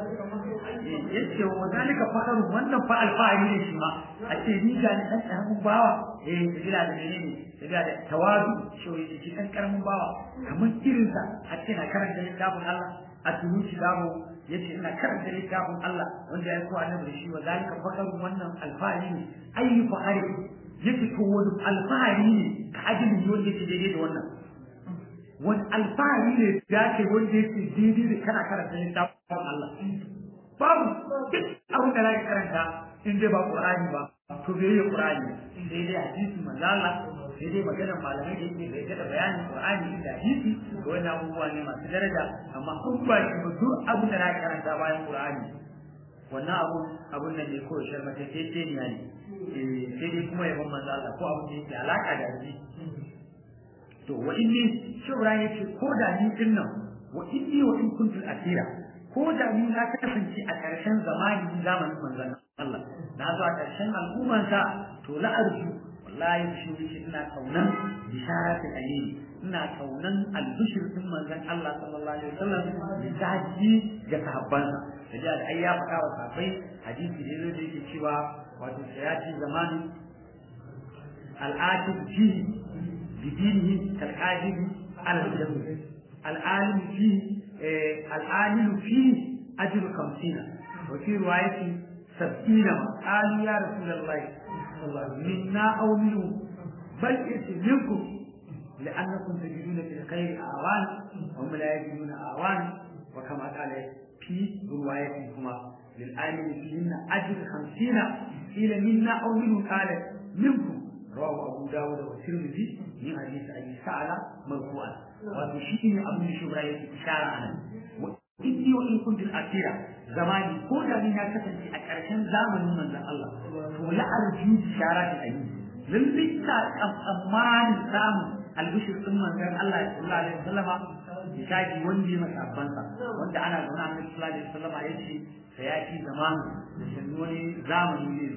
eh yace wa zalika fakaru wannan fa alfahari ne shi ma a ce ni ga dan karamin bawa eh su bila da menene su bila da tawadu shi wai shi dan karamin bawa kamar irin sa a ce na karanta littafin Allah a tunu shi damo yace ina karanta littafin Allah wanda ya ko annabi shi wa zalika fakaru wannan alfahari ne ayi fahari yake ko wani alfahari ne ka ajin wanda yake daidai da wannan wani alfahari ne ya ce wanda yake daidai da kana karanta littafin Allah babu duk abin da zaka karanta in dai ba Qur'ani ba to bai yi Qur'ani sai dai hadisi manzo Allah sai dai maganar malamai da yake bai da bayanin Qur'ani da hadisi to wannan abubuwa ne masu daraja amma kun ba shi ba duk abin da zaka karanta bayan Qur'ani wannan abu abun nan ne ko sharmata ce ce ne ne sai dai kuma yabon manzo Allah ko abin da yake alaka da shi to wa inni shubra yace ko da ni din nan wa inni wa in kuntu asira ko da ni na kasance a ƙarshen zamani zamanin manzon Allah na zo a ƙarshen al'umman sa to la arju wallahi shi yake ina kaunan bisharatul ayyini ina kaunan albishir din manzon Allah sallallahu alaihi wasallam da daji ga sahabbansa da da ai ya faɗa wa sahabbai hadisi ne da yake cewa wato sayati zamanin al'atib ji bidinihi kal'adib al-jannah العالم فيه العامل فيه أجر خمسين وفي رواية سبعين قالوا يا رسول الله منا أو منه بل ائت منكم لأنكم تجدون في الخير أعوان وهم لا يجدون أعوان وكما قال في روايتهما للعامل فيهن أجر خمسين قيل منا أو منه قال منكم رواه أبو داود والترمذي من حديث أبي سعلى مرفوعا wato shi ne abin da shugaba yake ishara a nan inni wa in kuntul asira zamani ko da ni na kasance a ƙarshen zamanin manzon Allah to la arju ishara ta ayi lalle ta tsammanin samun albishir din manzon Allah sallallahu alaihi wasallama misali wanda ya masa abbansa wanda ana zaune a Annabi sallallahu alaihi wasallama yace sayati zamanu da sannu wani zamani ne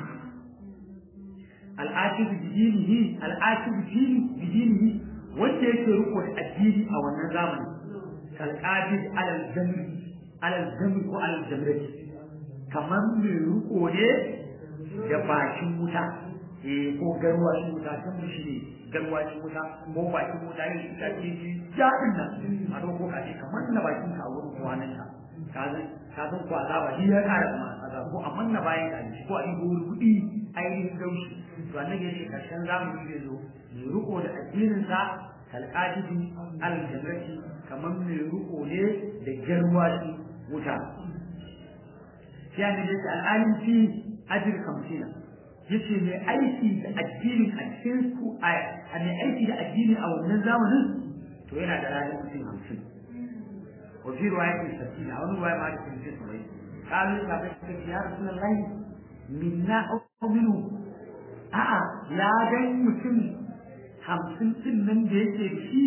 al'akibu bidinihi al'akibu bidinihi wanda yake riko da addini a wannan zamani kalqabid alal zamri alal zamri ko alal zamrati kamar mai riko ne da bakin wuta eh ko garwashin wuta kan shi ne garwashin wuta ko bakin wuta ne da ke ji jadin nan a dauko ka ce kamar na bakin ka a wurin kwanan ka ka san ka san ko azaba shi ya kara kuma azaba ko amma na bayan ka ko a yi kuɗi ainihin gaushi to annabi ya ce karshen zamani zai zo mai riko da addinin sa kalqadibi al-jamrati kamar mai riko ne da garwashi wuta sai annabi ya ce al'alim fi ajr kamsina yace mai aiki da addini a cikin ku a mai aiki da addini a wannan zamanin to yana da ranar mutum hamsin wa fi riwayatin sabina wani riwaya ma da kuma sai قالوا يا رسول الله منا أو منه a'a ya dan mutum hamsin din nan da yake da shi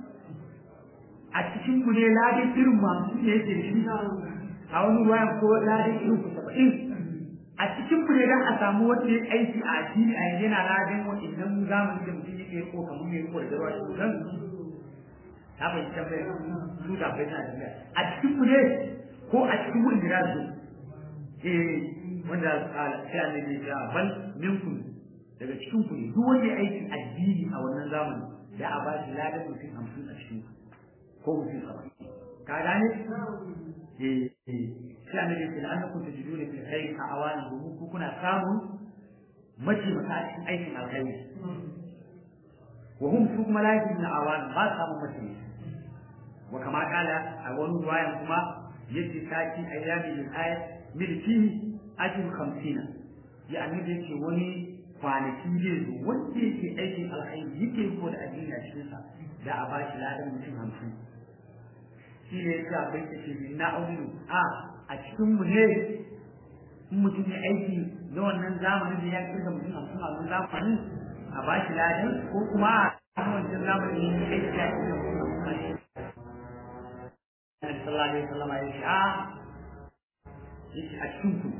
a cikin ku ne ladin irin masu da yake da shi a wani waya ko ladin irin ku saba'in a cikin ku ne dan a samu wanda ya aiki a addini a yanzu yana ladin wa'annan zamani da mutum yake ko kamar mai ko da garwa shi kan ta bai tambaye su da bai na da a cikin ku ne ko a cikin wanda ya zo eh wanda sai annabi ya bal minkum daga cikin ku ne duk wanda ya aiki addini a wannan zamani da a ba shi ladan mutum hamsin a cikin ko mutum saba'in ka gane eh eh sai annabi ya ce annakum tajiduna fil khairi ka awani domin ku kuna samun mataimaka a cikin aikin alkhairi wa hum su kuma la yajiduna awani ba samun mataimaka wa kama kala a wani ruwayan kuma yace taki ayyami lil ayat milkihi ajru 50 ya annabi yake wani kwanaki zai zo wanda yake aikin alkhairi yake ko da addini a cikin sa da a bashi ladan mutum hamsin shi ne yake abai ta ce na aulu a a cikin mu ne in mutum ya aiki na wannan zamanin da ya kirga mutum hamsin a wannan zamanin a bashi ladan ko kuma a wancan zamanin ya aiki ya kirga mutum hamsin Nabi sallallahu alaihi wasallam ya ce a yake a cikin ku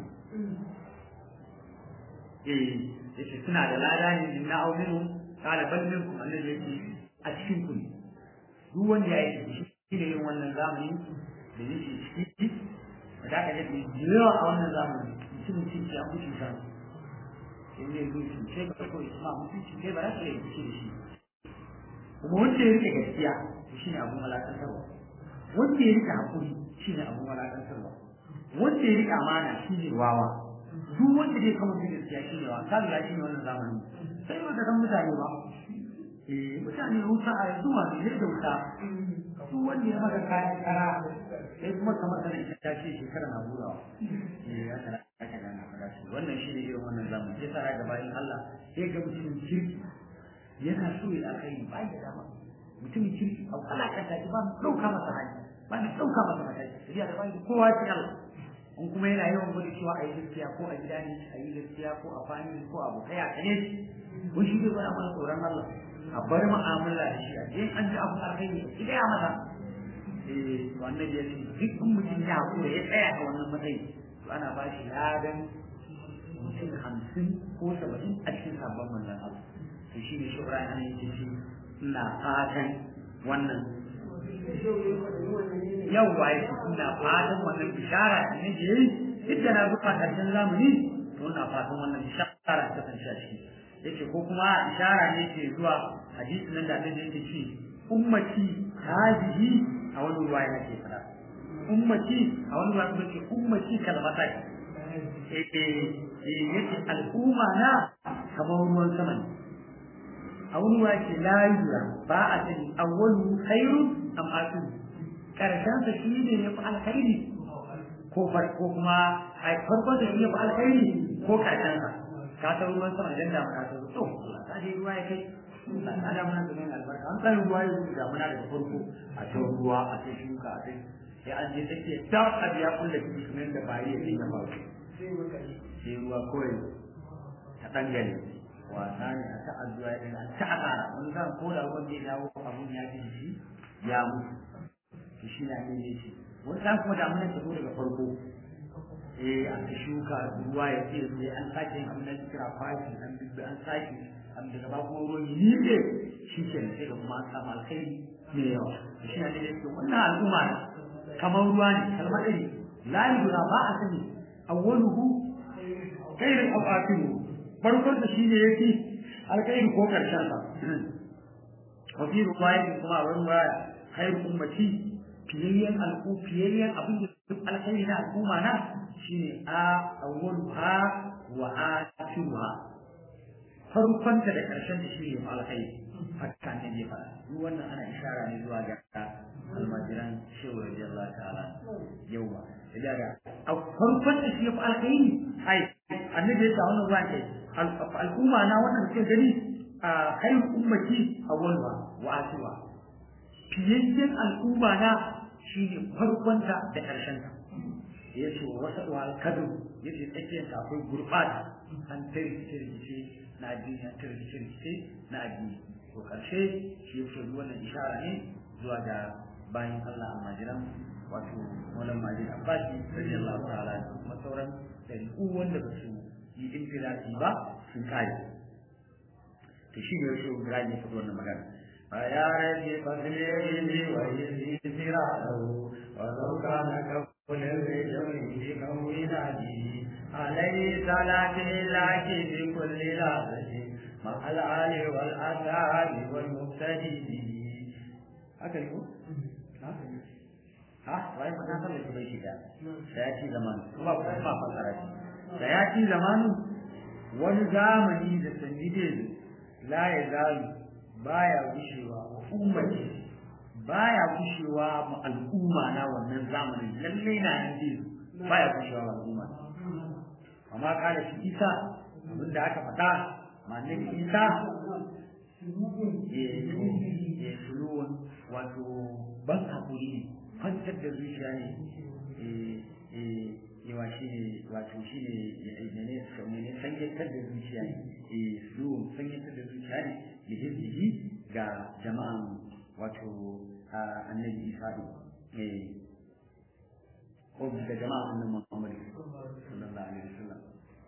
eh yace suna da lada ne min na au minu kala bal minkum annabi yake a cikin ku duk wanda ya yi shi ne yin wannan zamani da yake ciki da ka ga yawa a wannan zamani mutumin ciki an kuce sa sai ne zo shi sai ka ko isma mutum ciki ba za ka yi shi da shi kuma wanda ya rike gaskiya shi ne abun malakantarwa wanda ya rike hakuri shi ne abun malakantarwa wanda ya rike amana shi ne wawa duk wanda zai kama da gaskiya shi ne wa ka lura shi ne wannan zamani sai ba ka san mutane ba eh mutane wuta a yanzu ma ne da wuta su wanda ya maka kayan kara sai kuma kamar kana ita ta ce shekara na burawa eh ya kana aka da na fara shi wannan shi ne irin wannan zamani sai tsara ga bayan Allah sai ga mutumin kirki yana so ya alkhairi ba ya dama mutumin kirki a alakanta shi ba mu dauka masa hali ba mu dauka masa mataki sai da bai kowa ce Allah in kuma yana yawan gudu cewa a yi gaskiya ko a gida ne a yi gaskiya ko a fani ko a abokai a kane ko shi zai bada mana tsoron Allah a bar mu'amala da shi a je an ji abu alkhairi ki gaya masa eh wannan ya ce duk in mutum ya hakura ya tsaya a wannan matsayi to ana ba shi ladan mutum hamsin ko saba'in a cikin sabon manzon Allah to shi ne shubra ana yake ce ina fatan wannan yawwa ya ce ina fatan wannan bishara da nake yi duk da na zuwa karshen zamani to ina fatan wannan bishara ta kasance a ciki yace ko kuma ishara ne ke zuwa hadisi nan da annabi yake ce ummati hadihi a wani ruwa yake fada ummati a wani ruwa yake ummati kalmata eh eh yace al'umma na kamar ruwan sama ne a wani ruwa yake la yura ba a sani awwalu khairu am akhiru karshen sa shi ne ya fi alkhairi ko farko kuma ai farkon sa shi ya fi alkhairi ko karshen sa ka san ruwan sama idan da ka san to ka je ruwa ya kai ka da mana da nan albarka an san ruwa ya da muna da farko a ta ruwa a ta shuka a ta sai an je take da abiya kullu kiji kamar da bayi ya dinga ba sai ruwa kawai ta dangane wasa ne a ta addu'a din a ta akara wani zan ko da ruwan zai dawo abun ya ji shi ya mutu to shi na ne shi wani zan kuma da mun ta zo daga farko eh an ta shuka ruwa ya ce sai an sake yin abin da kira fashi an bibbi an sake an daga ba kuma ruwan yi ne shi ke sai da kuma samu alkhairi ne yawa shi ne da yake wannan al'umma kamar ruwa ne kalmar ɗari la yudra ba a sani awwaluhu khairu aw akhiru farkon da shi ne yake alkhairi ko karshen sa wa fi ruwayatin kuma a wani waya khairu ummati fiyayyen al'u fiyayyen abin da duk alkhairi na al'umma na shine a awwaluha wa akhiruha farkon ta da karshen ta shine alkhairi hatta ne ne fara duk wannan ana ishara ne zuwa ga almajiran shehu radiyallahu ta'ala yawa daga a farkon da shi ya fi alkhairi ai annabi ya sa wannan ruwan kai al'umma na wannan suke gani a khairu ummati awwaluha wa akhiruha fiyayyen al'umma na shine farkon ta da karshen ta ya ce wa wasa wa alkadu ya ce tsakiyar ta akwai gurbata an tarkice na addini an tarkice na addini to karshe shi ya fi wannan ishara ne zuwa ga bayan Allah almajiran wato wannan majid abbasi radiyallahu ta'ala da kuma sauran dariku wanda ba su yi infilati ba sun kare to shi ne shi Ibrahim ya faɗi wannan magana ya rabbi fadlihi wa yusirahu wa law kana kafun al-jawri bi kawinadi alayhi salatu lillahi bi kulli lahzatin مع الآل والأصحاب والمقتدين هكذا يقول ha wai fa san da bai shiga sayati zaman kuma ba ba fasara shi sayati zaman wani zamani da sanjide la ya zalu baya gushewa wa ummati baya gushewa ma al'umma na wannan zamanin lalle na yanzu baya gushewa ma al'umma amma kada shi isa abinda aka faɗa ma'anin isa ya suluwan wato ban hakuri ne kwantar da zuciya ne yawa shi ne wato shi ne ne ne sanyatar da zuciya ne suluwan sanyatar da zuciya ne da hizbihi ga jama'an wato annabi isa ne ko ga jama'an annabi muhammad sallallahu alaihi wasallam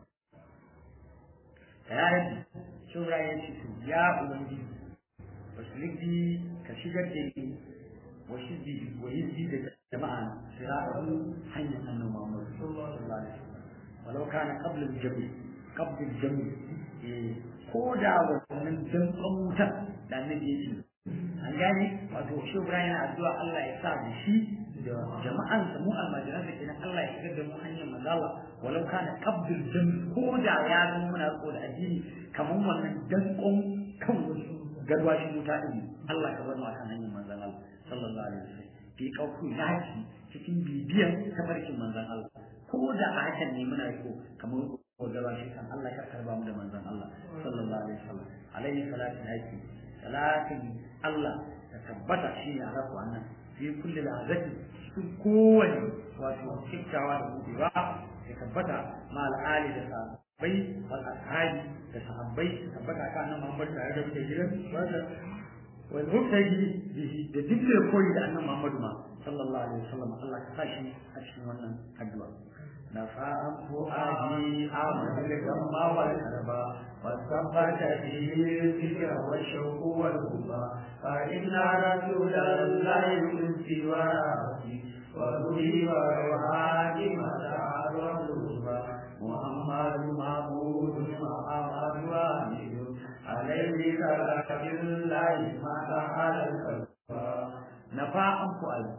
ya yi shura ya ce ya ubangiji wasu ligdi ka shigar da ni وحزبه وحزبه جماعة صراطه حي أن محمد صلى الله عليه وسلم ولو كان قبل الجمع قبل الجمع كودا ومن دم قوتا لأن يجي an gane wato shi Ibrahim yana addu'a Allah ya sa da shi da jama'an sa mu almajiran da kenan Allah ya shigar da mu hanyar manzala walau kana qabdul jam ko da ya zama muna riko da addini kamar wannan dankon kan wasu garwashi wuta din Allah ka bar mu akan hanyar manzon Allah sallallahu alaihi wasallam fi kauku yaki cikin bibiyan tafarkin manzon Allah ko da a hakan ne muna riko kamar ko garwashi kan Allah ya karba mu da manzon Allah sallallahu alaihi wasallam alaihi salatu yaki salatin Allah ta tabbata shi ne a rafu annan fi kulli lahazati cikin kowane wato kyakkyawa da buɗewa ya tabbata ma al'ali da sahabbai wal ashabi da sahabbai tabbata kan nan Muhammad tare da muke gidan wanda wal mubtadi bihi da dukkan koyi da annabi Muhammad ma sallallahu alaihi wasallam Allah ka sa shi a cikin wannan addu'a نفاء فؤادي أعمل الغم والكربا والصبت فيه الذكر والشوق والهبى فإن رسول الله من سواه وروحي وروحاني مسار والهبى محمد محمود محمد واحد عليه صلاة الله ما على الكربا نفاء فؤادي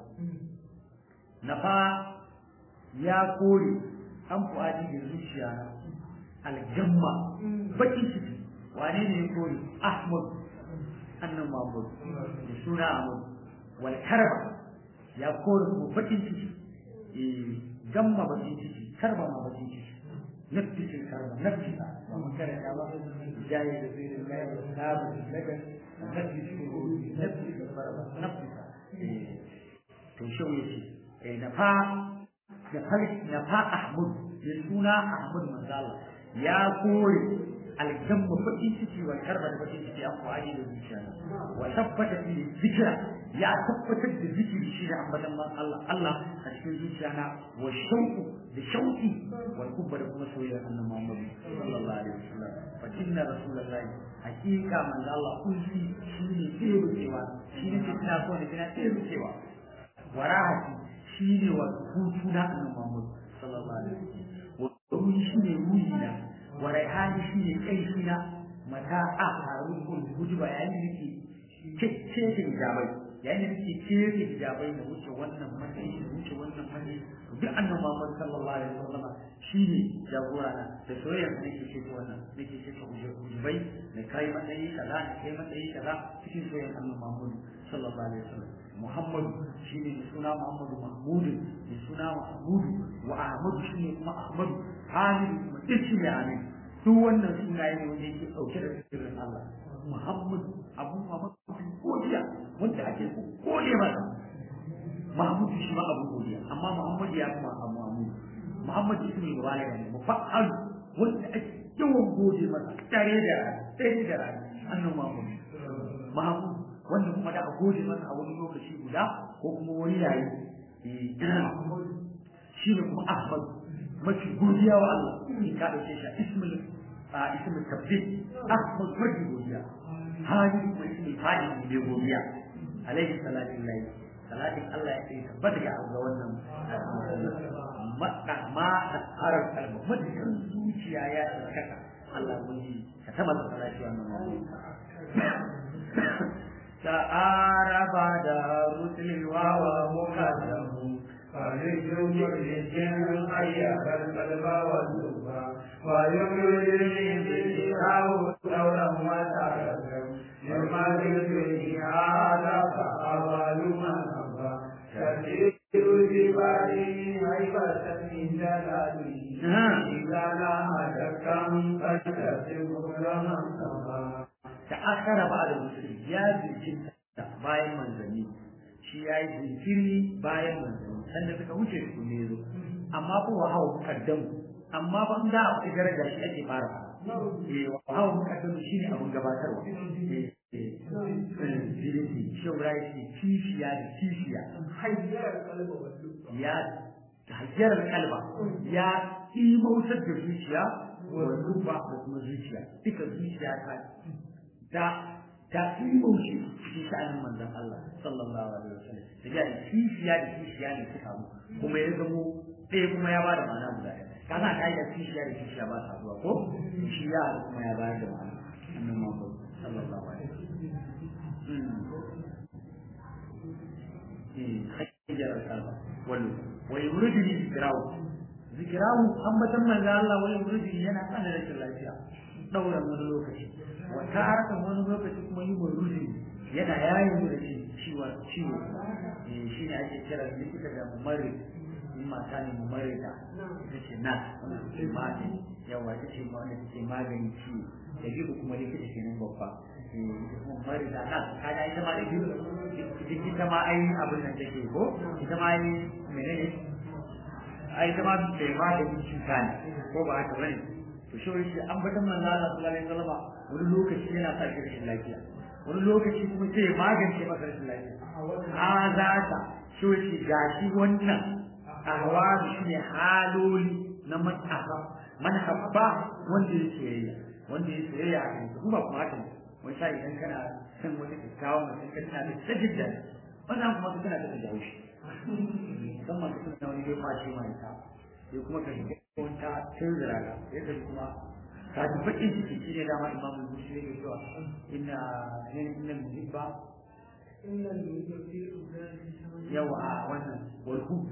نفاء ya kore an fuadi da zuciya na aljamma bakin ciki wane ne ya kore ahmad annan mahmud da suna ahmad wal karba ya kore ko bakin ciki eh gamma bakin ciki karba ma bakin ciki nafsi ce karba nafsi ba ba mun kare ya ba jaye da zai da kai da sabu daga nafsi ce nafsi da karba nafsi to shi yace eh da fa da falki na fa Ahmad ya suna Ahmad Manzala ya kore aljamma bakin ciki wa karba da bakin ciki an kwaji da zuciya wa tabbata fi zikra ya tabbatar da zikiri shi da ambatan Allah Allah a cikin zuciya na wa shauku da shauki wal kubba da kuma soyayya annabi Muhammad sallallahu alaihi wasallam fa inna rasulullahi hakika manzo Allah kulli shi ne tsere cewa shi ne kina so da kina tsere cewa warahati shi ne wa hutu na annabi Muhammad sallallahu alaihi wasallam wa shi ne ruhi na wa raihani shi ne kai na mata a faru kun guji ba yayin da ke kece da hijabai yayin da ke kece hijabai da wuce wannan matsayi da wuce wannan matsayi duk annabi Muhammad sallallahu alaihi wasallam shi ne jagora na da soyayya da nake ce wannan nake ce ta hujubai da kai matsayi kaza da kai matsayi kaza cikin soyayya annabi Muhammad sallallahu alaihi wasallam Muhammadu shi ne da suna Muhammadu Mahmudu da suna Mahmudu wa Ahmadu shi ne kuma Ahmadu Hamidu kuma Ishi ne Amin duk wannan sunaye ne wanda yake ɗauke da sirrin Allah Muhammadu Abu Muhammadu godiya wanda ake gode masa Mahmudu shi ma abu godiya amma Muhammadu ya kuma Abu Mahmudu Muhammadu shi ne wani ne mufa'al wanda ake yawan gode masa tare da tare da rani annabi Muhammadu Mahmudu wanda kuma da a gode masa a wani lokaci guda ko kuma wani yayi shi ne kuma Ahmad mafi godiya wa Allah in ka dauke shi ismul a ismul tabbid Ahmad mafi godiya hali kuma ismul fadi ne godiya alaihi salatu lillahi salatin Allah ya ce tabbata ga ga wannan madda ma harar kalma madda zuciya ya tsaka Allah mun yi ka tabbata salati wannan تعارف دار الواو مقدم فلجم الجن خير القلب واللب ويمرني بالله دورا وتعلم لما ذكره هذا فأول من أبى تسير جبالي هيبة من جلاله إذا لا كم فتسب لمن سبى ta'akkara ba da musulmi ya jinkirta bayan manzanni shi ya yi jinkiri bayan manzanni sanda suka wuce su ne zo amma ko wa hawa mukaddamu amma ba da a fi daraja shi ake fara eh wa hawa mukaddamu shine abun gabatarwa eh eh shi rai shi kishiya da kishiya ya hajjar kalba ya imautar da zuciya wa ruba da kuma zuciya duka zuciya ta da ta imauce shi sha'anin manzon Allah sallallahu alaihi wasallam da ya kishiya da kishiya ne suka mu kuma ya zamo ɗaya kuma ya bada ma'ana guda ɗaya kaza ka yi da kishiya da kishiya ba sa zuwa ko shi ya kuma ya bayar da ma'ana annabi Muhammad sallallahu alaihi wasallam hajjar al-qalba wallu wa yuridni zikrahu zikrahu ambatan manzo Allah wa yuridni yana kana da lafiya daura wani lokaci wa taraka wani lokaci kuma yi muruji yana yayin mu da shi ciwo ciwo eh shi ne ake kira likita da mumari in mata ne mumari da ita ce na ce magani yawa ita ce wanda take magani ciwo da jiku kuma likita ke nan babba ita kuma mumari da na kaga ita ma da jiku ita ma ai abin nan take ko ita ma ai menene ai ita ma bai magani cuta ne ko ba haka bane to shi wani an bata manzo Allah sallallahu alaihi wasallam wani lokaci yana sa shi rashin lafiya wani lokaci kuma sai magance maka rashin lafiya a za ka shi wani gashi wannan ahwalu shine haloli na man ahab man habba wanda ya soyayya wanda ya soyayya a kan kuma kuma haka ne wani sa idan kana san wata kyakkyawa mutum kan tana da sajid da wannan kuma su kana da jawo shi musamman da suna wani bai kwace mai ta sai kuma ka shiga wata tunzura ka sai ka kuma ka ji bakin ciki shi ne dama imamu mushi ne cewa inna inna muhibba yawa a wannan walhub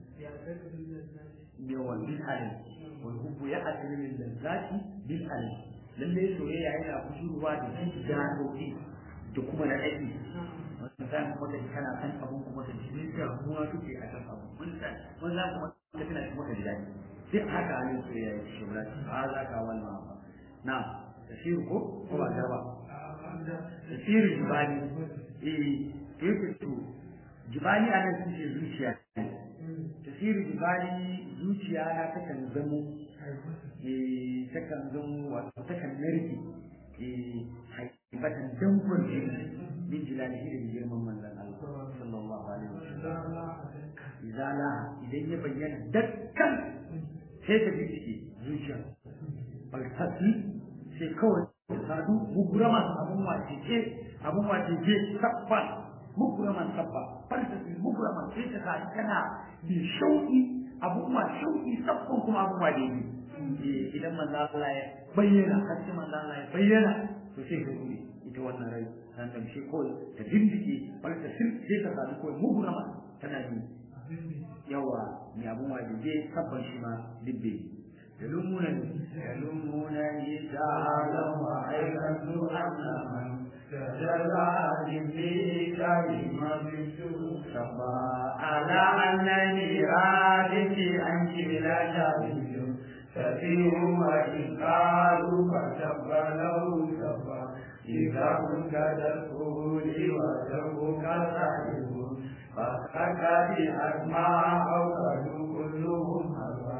yawa bil alim walhub ya asiri min lazzati bil alim lalle soyayya yana kusurwa da janobi da kuma na aiki wannan zan kuma da kana san abun kuma da jini da ruwa suke a kan abu mun san mun za kuma da kana kuma da daɗi duk haka halin soyayya ya shi ba a za ka wannan ba na tafsir ko ko ba ba tafsir jibali eh yake to jibali a nan suke zuciya tafsir jibali zuciya na takan zamo eh takan zamo wato takan narke eh haibatan dankon jini min jilalihi da girman manzon Allah sallallahu alaihi wasallam izala idan ya bayyana dakkan sai ta biki zuciya baltasi sai kawai sadu mugurama abun wace ce abun wace ce sabba muguraman sabba baltasi muguraman sai ta sadu kana bi shauki abun wa shauki sabban kuma abun wa dai idan manzo Allah ya bayyana hakki manzo Allah ya bayyana to sai ka rubi ita wannan rai nan da shi kawai ta dindike wani ta sir sai ta sadu kawai mugurama tana yi yawa ni abun wa dai sabban shi ma dibbe يلومونني يلومونني تعالى وأيقنت أن من تجلى في كلمة سبا على أنني رادت عنك لا شريك تسير وإن قالوا فتب له سبا إذا كنت تقولي وجهك صاحب فخك بأسماء أو كلهم هوى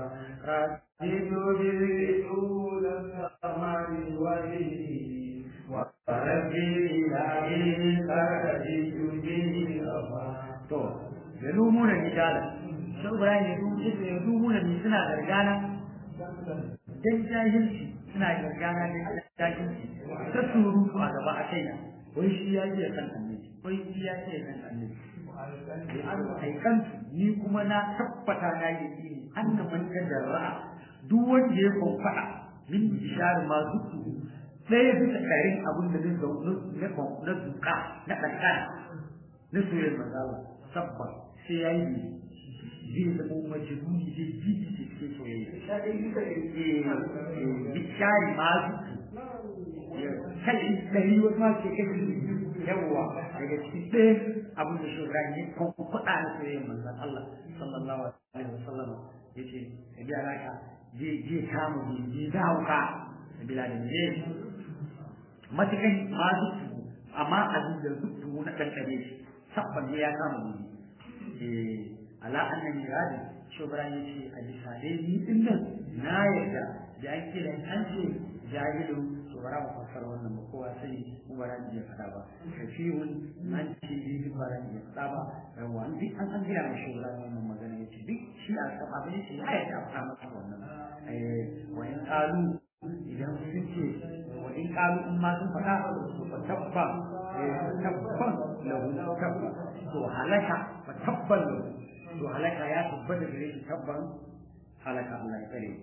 رتب طول الثمر وجهه وربي إلهي فرجت به to yalumuna rijala shi Ibrahim ya dubu ya dubu da suna gargana dan jahilci suna gargana dan jahilci ta surutu a gaba a kaina wai shi ya ce kan annabi wai shi ya ce kan annabi an aikantu ni kuma na tabbata na yi ne an da man ra'a duk wanda ya kwamfada min bishar ma zuku ɗaya bisa ɗarin abin da zai zaune na na zuka na ƙanƙana na soyayyar mazala sabba sai ya yi zai zama majnuni zai ji ji cikin soyayya bishari ma zuku kai ɗari wasu ma ke kai yawwa daga cikin ɗaya abin da shugaba ne kan kuɗa na soyayyar manzan Allah sallallahu alaihi wasallam yace ka ji alaka je je kama je da hauka bila da ne matakan ma zuku amma abin da zuku na kankare shi sabban ne ya kama ni eh ala annan miradi shugaba yace a bisa dai ni din nan na yarda da an kira an ce jahilu to bara mu fassara wannan ba kowa sai mu bara ji fada ba kafirun man ce ji bara ji fada ba yawa an duk an an gina mu shugaba wannan magana yace duk shi a saba ne shi ya yarda a masa wannan eh wa in qalu idan sun ce wa in qalu in ma sun fada fa tabba tabban lahu tabba to halaka fa tabban lahu to halaka ya tabbata gare shi tabban halaka Allah ya kare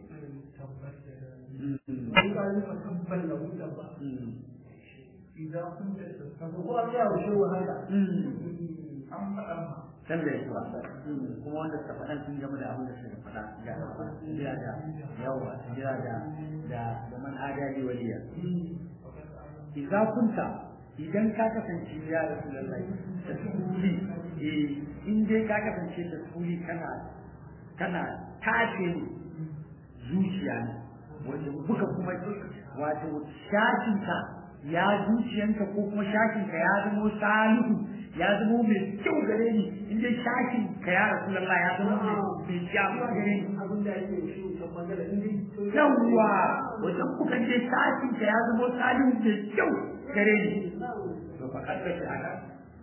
إذا كنت تستطيع يا وشو هذا أم أم san da yawa kuma wanda suka faɗa sun gama da abin da suka faɗa da jira da yawa jira da da da man adali waliya idza kunta idan ka kasance ya rasulullahi da suli eh in dai ka kasance da suli kana kana tace zuciya ne wanda buka kuma wato shashinka ya zuciyanka ko kuma shashinka ya zama salihu ya zama mai kyau gare ni in dai shashin ka ya rasulullah ya zama mai mai kyau gare ni abin da yake shi kan magana in dai yawwa wajen kuka je shashin ka ya zama salihu mai kyau gare ni to fa kada shi haka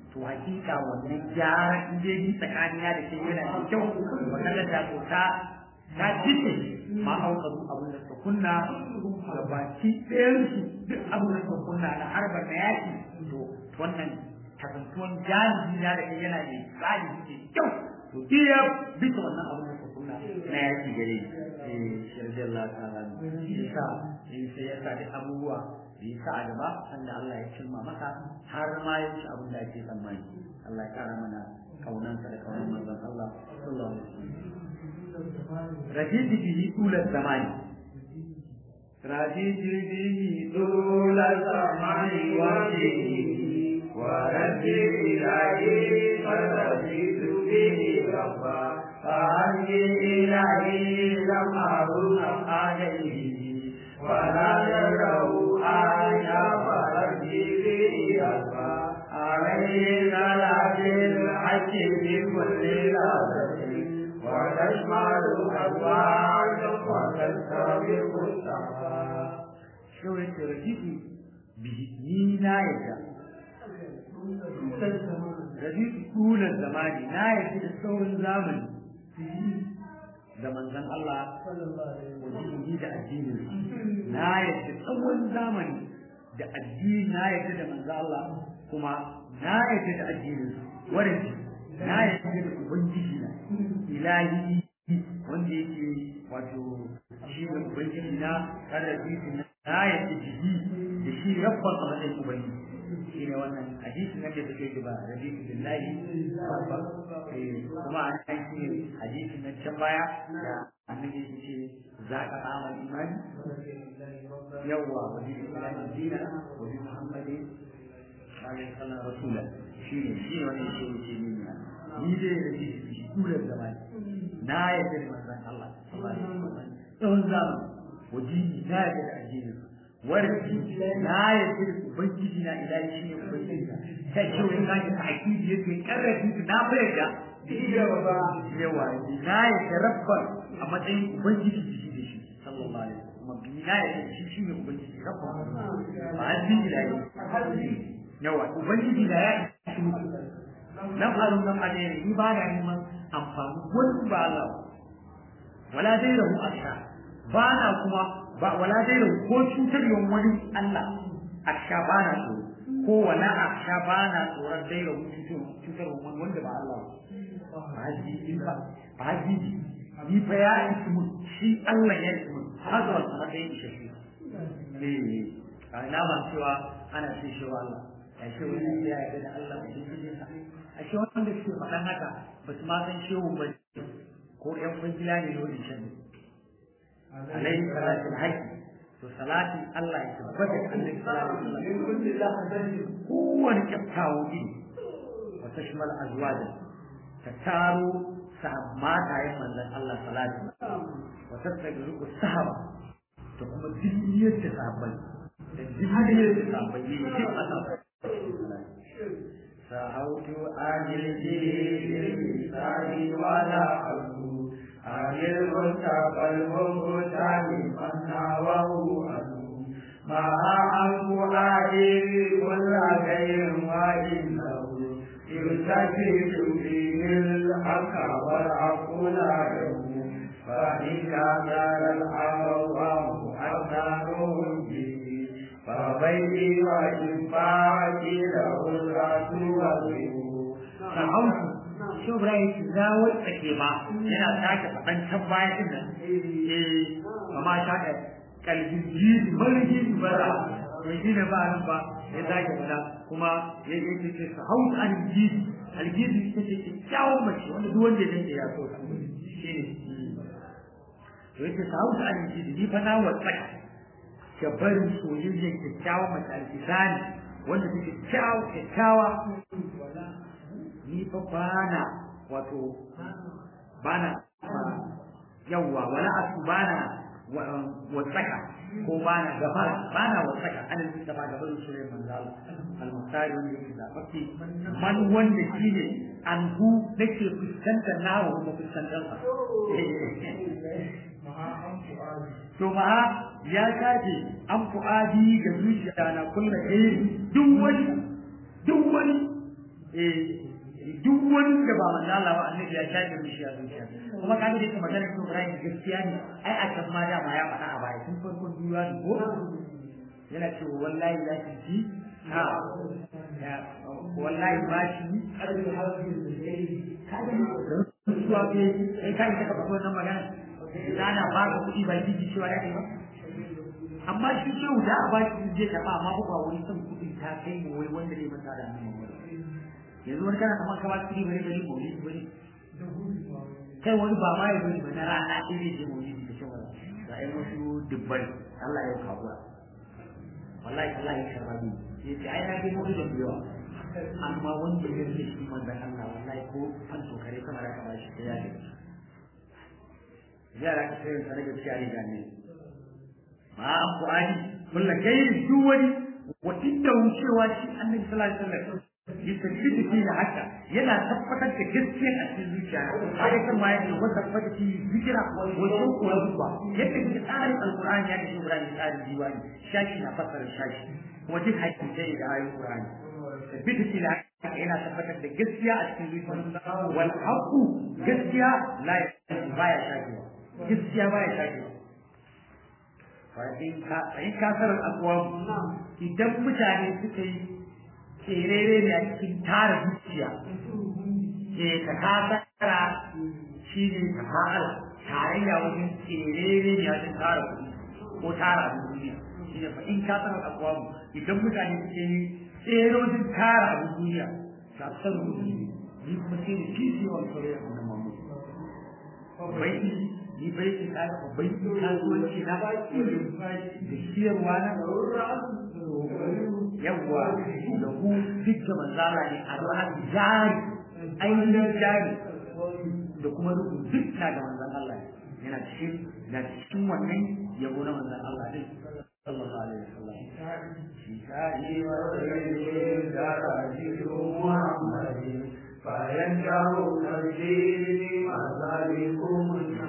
to hakika wannan gyara in dai ni tsakanina da ke yana da kyau magana da ko ta ta jice ma auka abin da suka kunna ga baki ɗayan su duk abin da suka kunna na harbar na yaki to wannan kasantuwan jami'i na da yana da tsari da kyau to iya bisa wannan abin da suka kunna na yaki gare eh shirjin Allah ta'ala yasa sai ya sa duk abubuwa da ya sa a gaba sanda Allah ya cimma masa har ma ya ci abin da ake tsammani Allah ya kara mana kaunansa da kaunan manzon Allah sallallahu alaihi wasallam rajidi bihi tulal zamani rajidi bihi tulal zamani wa bihi wa rabbi ilahi فرجيت به ربا فهدي إلهي لم أرد عليه ولا يره آية فرجي به ربا عليه صلاة الحج بكل لحظة وتشمل أزواج وتستبق السماء شو يترجيتي به نينا يجا rabitu tulan zamani na yafi da saurin zamani da manzon Allah wajen da addinin na yafi tsawon zamani da addini na yafi da manzon Allah kuma na yafi da addinin warin na yafi da ubangiji na ilahi wanda yake wato shi ne ubangiji na kada na na yafi jiki da shi rabban a matsayin ubangiji shi ne wannan hadisi na da take ba hadisi billahi kuma an san shi hadisi na can baya da annabi ya ce za ka samu imani yawwa wa bi islamin dina wa bi muhammadin alaihi sallam rasula shi ne shi ne wannan shi ne ni ne ni dai da shi shi kula da zamani na yadda da manzon Allah sallallahu alaihi wasallam tsawon zamani wajini na yadda da addinin warki na yadda da ubangiji na ilahi shi ne ubangiji na ta ce wani na ta hakiki yake karrafi na fayar da yawa na yadda rabbar a matsayin ubangiji shi da shi sallallahu alaihi wasallam kuma bi na yadda shi shi ne ubangiji rabbar ba hadin ilahi yawa ubangiji da ya shi nan harun nan adai ni ba na neman amfani wani ba Allah wala dai rahu asha ba na kuma ba wala dai ko cutar yawan wani Allah aksha ba na so ko wala aksha ba na tsoron dai rahu cutar wani wanda ba Allah ba haji in ba ba haji ni fa ya isi mun shi Allah ya isi mun hazar matsayin shi eh na ba cewa ana ce shi Allah ya ce wani ya yarda da Allah da shi a shi wanda suke faɗan haka ba su ma san shehu ba ko ƴan kwangila ne da wani shan alaihi salatul haqqi to salatin Allah ya tabbata da annabi sallallahu alaihi wasallam kowane kyaftawo ne wa tashmal azwaja ta taro matayen manzon Allah salatu wa tattabi'u sahaba da kuma dinniyar da sahabbai da dinniyar da sahabbai ne shi Allah سعوت آجل الإنسان ولا أبو آجل المتقى المبتل من ناوه أبو ما عنه آجل كل غير وإنه يلتفت فيه الحق والعفو لا يهون فإذا كان الأعوام أبناؤهم به فبيتي وإنفاعتي له الرسول والغيب shi Ibrahim za wata ke ba yana sake faɗan can baya din nan eh kama sha da kalbin jini marji bara to shi ne ba nan ba ya sake faɗa kuma ya yi ce ce ka hau an jini aljini ita ce kyakkyawan mace wanda duk wanda ya dace ya so ta shi ne to yake ka hau an jini ni fa na wata ka barin soyayyar kyakkyawa mace alfisani wanda take kyakkyawa kyakkyawa ni fa bana wato bana yawwa wala asu bana wasaka ko bana gafara bana wasaka ana nufin da ba da barin soyayyar manzo Allah al-muhtari wanda yake zafafi man wanda shine anhu nake fuskantar nawa kuma fuskantar sa to ma ya kaje an fu'adi ga zuciya na kulla eh duk wani duk wani eh duk wanda ba manzo Allah ba annabi ya shafe mishi a zuciya kuma ka da kuma magana ko Ibrahim gaskiya ne ai a kan ma dama ya faɗa a baya tun farkon duniya ne ko yana cewa wallahi za ki ji ha ya wallahi ba shi suwa ke sai kai ka faɗa wannan magana ana ba ka kuɗi ba ji cewa ya kai ba amma shi ce da a ba shi zai taɓa amma ba wani son kuɗi ta kai mu wai wanda ne masa da annabi yanzu wani kana kamar kama kuɗi bari bari mawuli bari kai wani ba ma ya bari ba na rana ɗaya zai je mawuli da cewa ga ai wasu dubbai Allah ya kawo wallahi Allah ya karba ni ya ce ai na ga mawuli da yawa amma wanda ya rike shi manzon Allah wallahi ko fan tokare kamar aka ba shi ya ce yara ka sai sa daga cikin ga ne ma an qur'ani kullu kai duk wani wa inda wucewa shi annabi sallallahu alaihi wasallam yastafidi fi haka yana tabbatar da gaskiya a cikin zuciya haka kan ma yake wanda tabbata fi zikira wa shauku wa zuwa yadda ke tsarin alqur'ani ya kashe qur'ani tsarin diwani shashi na fassara shashi kuma duk hakiki da ayoyin qur'ani tabbata fi haka yana tabbatar da gaskiya a cikin zuciya wal haqu gaskiya la baya shakewa gaskiya baya shakewa in ka sarar akwam idan mutane suka yi kerere ne a cikin tara zuciya ke ka kasara shi ne ka fara tarayya wajen kerere ne a cikin tara kuɗi ko tara abin duniya shi ne fa in ka sanar akwamu idan mutane suke yi tserojin tara abin duniya ta san kuɗi ni kuma sai da kishi wa kare a wannan mamu bai ni bai ki ka bai ki kasuwanci na da siyarwa na yawwa da ku duk da manzala ne a ran jari ainihin jari da kuma rubu duk na da manzan Allah ne yana cikin na cikin wannan yabo na manzan Allah ne sallallahu alaihi wasallam shi kai wa rayyi da rajiru muhammadin bayan jawo karshe mazalikum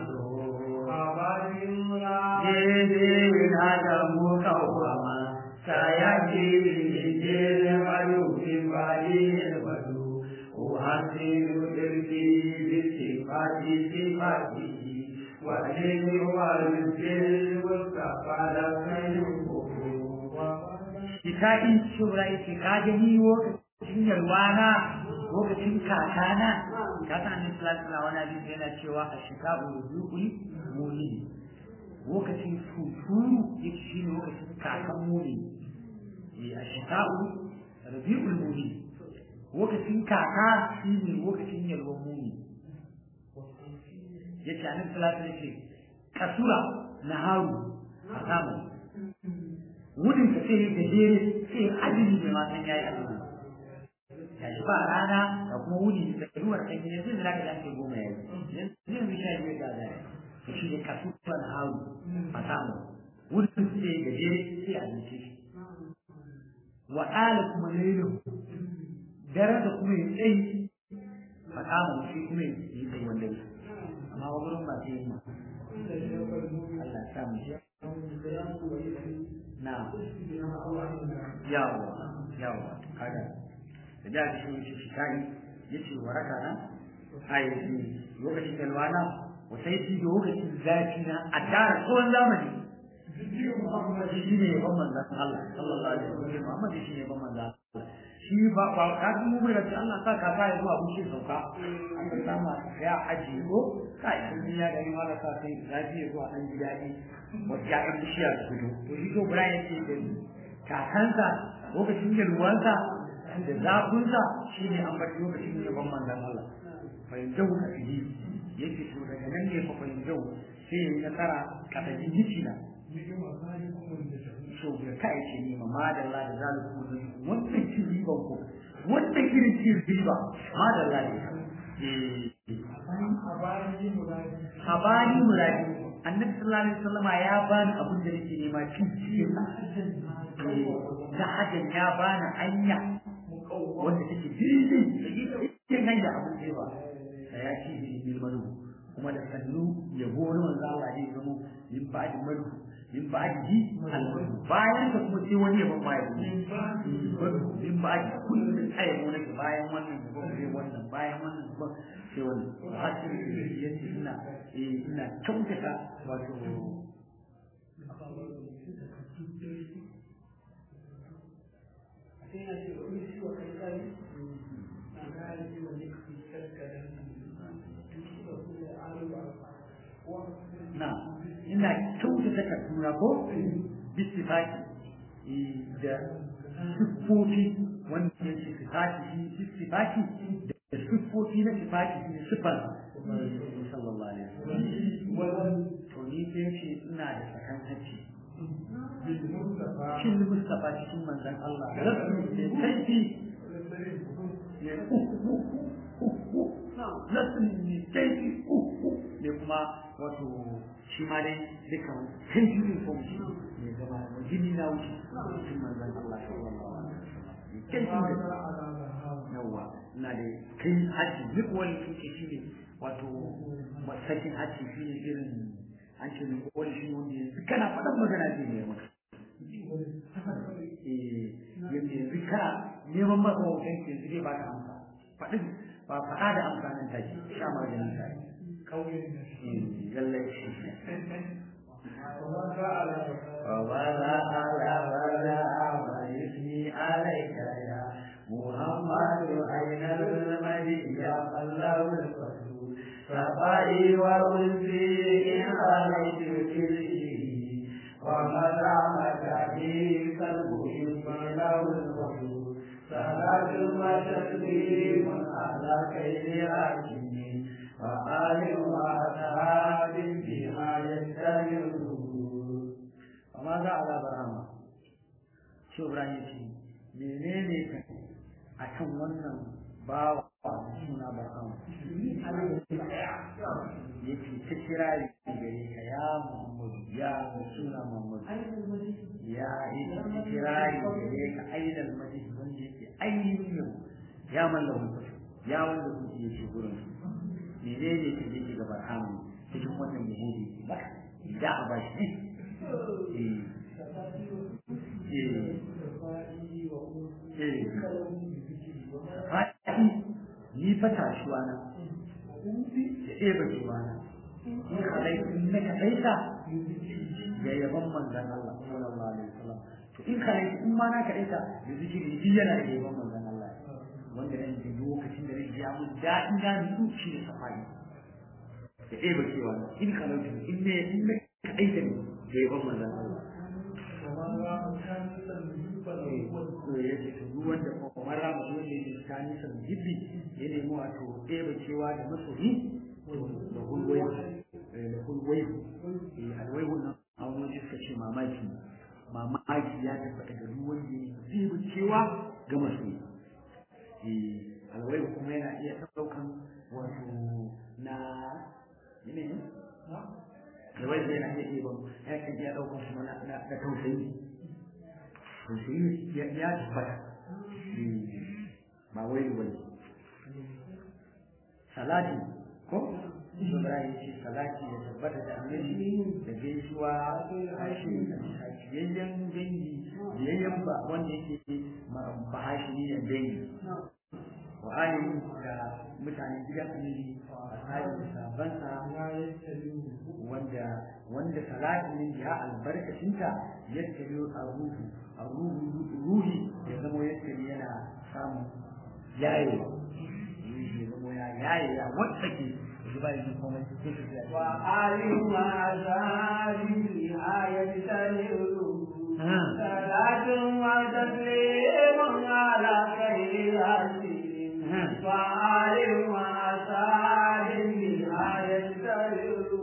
abadin ra na da mu kawama saya kiri bayu kembali baru uhasilu dirti sifati sifati wajib walil mustaqala kita in shura ita ka gani lokacin yalwana lokacin kakana ka san annabi sallallahu alaihi wani hadisi yana cewa a shika uruzuli muni lokacin futuru yake shi ne lokacin kakan muni a shika'u rabi'ul muni lokacin kaka shi ne lokacin yalwan muni ya ce annabi salatu ya ce kasura na haru a samu wudin ka sai da jere sai ajini bai ma san yayi ajini ya shi ba rana da kuma wuni da ruwar kan yanzu da zaka dace goma yayi yanzu yanzu sha biyar da zai to shi ne kasura na haru a samu wudin sai da jere sai a zuce shi wa ɗala kuma lailu dare da kuma ya tsayi a kama shi kuma ya yi tsayi wanda ya amma wa gurin ba sai yi Allah sa mu shi na yawa yawa kaga da da shi shi shi kai yace waraka na ai lokacin kalwana wasai shi lokacin zafi na a tara tsohon zamani shi ne ban manzan Allah sallallahu alaihi wasallam Muhammad shi ne ban manzan shi ba ba ka mu mai da Allah sa ka sa zuwa bushe sauka an ka sama ya aji ko kai sun ya ga ni mala sa sai zafi zuwa dan ji dadi wata ya ga bishiya su fito to shi ko Ibrahim yake da kakansa lokacin da ruwansa da zafinsa shi ne an bar lokacin da ban manzan Allah fa yanzu ka fi yake to daga nan ne fa fa yanzu sai ya yi nasara kada ji na so ya kai ce ni ma da Allah da zaliku ne wannan cin riba ko wannan irin cin riba ma da Allah ne eh habani muradi annabi sallallahu alaihi wasallam ya bani abin da nake nema cin cikin da hakan ya bani hanya wanda take daidai cikin hanya abin da ba ya ci bi bil manu kuma da sannu yabo na manzo Allah ne zama yin ba'di manu min ba'di al-madu bayan ka kuma sai wani yabon ma yabo min ba'di kullum sai yabo nake bayan wannan yabon sai wannan bayan wannan yabon sai wannan hasiri yace ina eh ina kyautata wato sai na ce wani shi wa kai kai na gane shi wa ne ku kaskaren na ina kyautata kaduna ko bisifaki da siffofi wanda ya ce sifaki shi sifaki da siffofi na sifaki shi ne siffar sallallahu alaihi wasallam to ni sai ce ina da sakan hacci shin Mustafa cikin manzon Allah rasu da kaifi ya nasu ne kaifi ne kuma wato shi ma dai duka kan jirin fomshi ne zama da jini na wuce cikin manzon Allah sallallahu alaihi wasallam kaifi da yawa ina da kai haji duk wani kuke shi ne wato masakin haji shi ne irin an ce mai wani shi wanda yanzu kana faɗan magana zai ne maka yadda yanzu kana neman maka wajen ke zai ba ka amsa faɗin ba faɗa da amsa nan take sha maganin ta lallai shi وَمَا عَلَى وَلَا وَيُثْنِي عَلَيْكَ يا محمد أين المدي يا الله الرسول سفري وأنسي إن عليك كله ومدامك في قلبه له الرسول صلاة وتسليم على خير حاكم وآل وأصحاب بما يستمرون وماذا على برهامة شو إبراهيم menene ka a kan wannan bawa suna barhama ya ce ta kira gare ka ya muhammadu ya suna muhammadu ya yi ta kira gare ka ainihin majlis wanda yake ainihin yau ya mallaka mutu ya wanda kuke yake gurin menene ka yake ga barhama cikin wannan yahudi ba da a bashi eh faɗi ni fa tashuwa na da eba cewa na in kalaitu in na kalaita ya yaban manzan Allah sallallahu alaihi wasallam to in kalaitu in ma na kalaita da zikiri shi yana da yaban manzan Allah wanda nan da lokacin da zai ya mun daɗin da ni shi da safari da eba cewa na in kalaitu in ne in na kalaita ne da yaban manzan Allah to ya ce to duk wanda kamar ramu wanda yake tsani san jibbi ya nemi wato ɗeba cewa da masoyi da hulwai da hulwai alwai wannan a wani waje suka ce mamaki mamaki ya tabbata ga duk wanda ya ɗeba cewa ga masoyi alwai kuma yana iya ɗaukan wato na yanayi alwai yana iya ɗeba yana iya ɗaukan kuma na tausayi tausayi ya tabbata ba wai wani salati ko Ibrahim ce salati ya tabbata da annabi da gaisuwa hashi yayyan dangi yayyan ba wanda yake ba hashi ne dangi wa alim da mutanen gidan annabi ashabi sabansa wanda wanda salatin ne ya albarkacinta yadda yau a ruhu a ruhi ya zama yadda yana samun yaye ya zama ya yaye ya wata ke zuba yi komai su ke tafiya wa alim ma zali ayat taliru salatun wa taslimun ala khayri hasim wa alim ma zali ayat taliru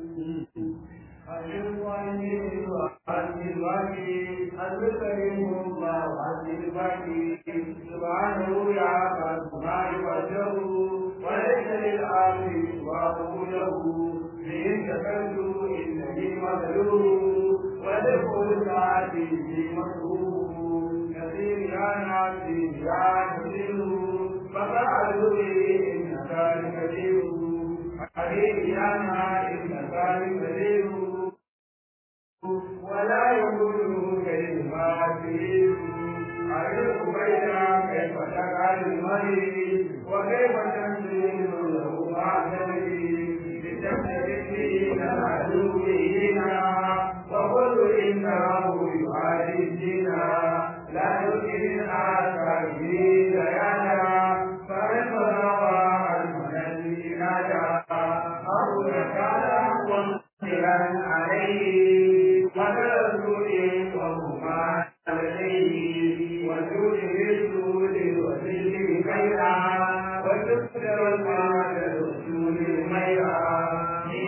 سبحانه يعبد ما يوجه وليس للعالم سواه له فإن شكرت إنني مظلوم ولكل ساعة في مكروه كثير يا ناسي يا مسلم ففعلوا به إنك لكثير حبيبي أنا إنك لكثير بينا كيف تقال المريض وكيف تنزل له معتمدي بتمسك العدو هنا وكل إنه يعادي الدنا لا يمكن الآثار به بيانا فمن بلغ المنزل نادى أو كان ومنزلا عليه وكالرسول وهما عليه وجود بالسود وسلم خيرا وتكثر المال الرسول ميرا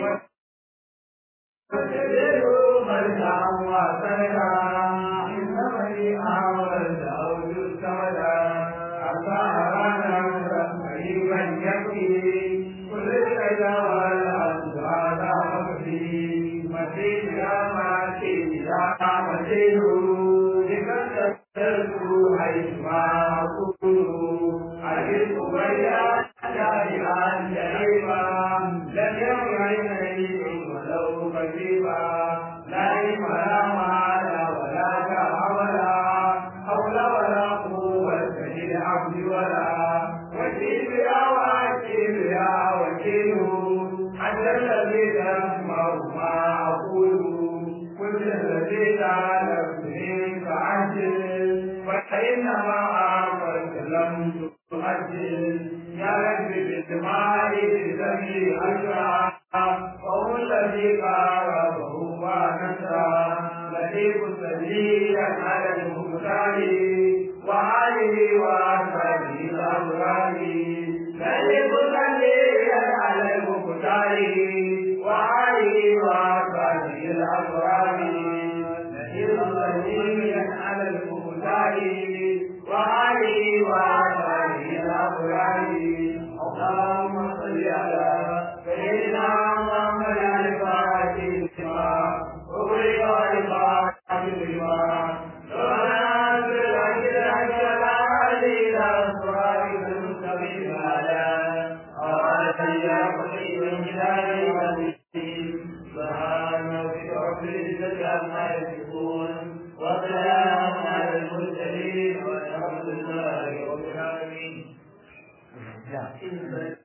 وتدعو مرجعا وسندا إنما لي أعمل داود السمدا أصارنا قريبا يكفي كل الكيد والأسواد مكفي مسيح يا مسيح يا مسيح لقد تذكر حيث ما أقول أجد بيا شاهدا شريفا لم يكن عيني ولو قريبا لا علم لا مال ولا تعملا حول ولا قوة للعبد ولا وكيل يا وكيل يا وكيل أنت الذي تسمع ما أقول كل الذي تعلمني فعجل فإنما أعطيت لم تؤجل يا رب بالدماء بذنبي أشرع وهو الذي قاربه ونسى لطيف سليا على المختار وآله وأصحابه الأبرار لطيف سليا على المختار وآله وأصحابه الأبرار لطيف سليا على المختار وآله وأصحابه الأبرار اللهم صل على سيدنا محمد الفاتح لما أغلق الفاتح لما سبحان الله الجلال إلى صراط المستقيم على آله يقضي بالجلال والدين سبحان ربك رب العزة عما يصفون وسلام على المرسلين والحمد لله رب العالمين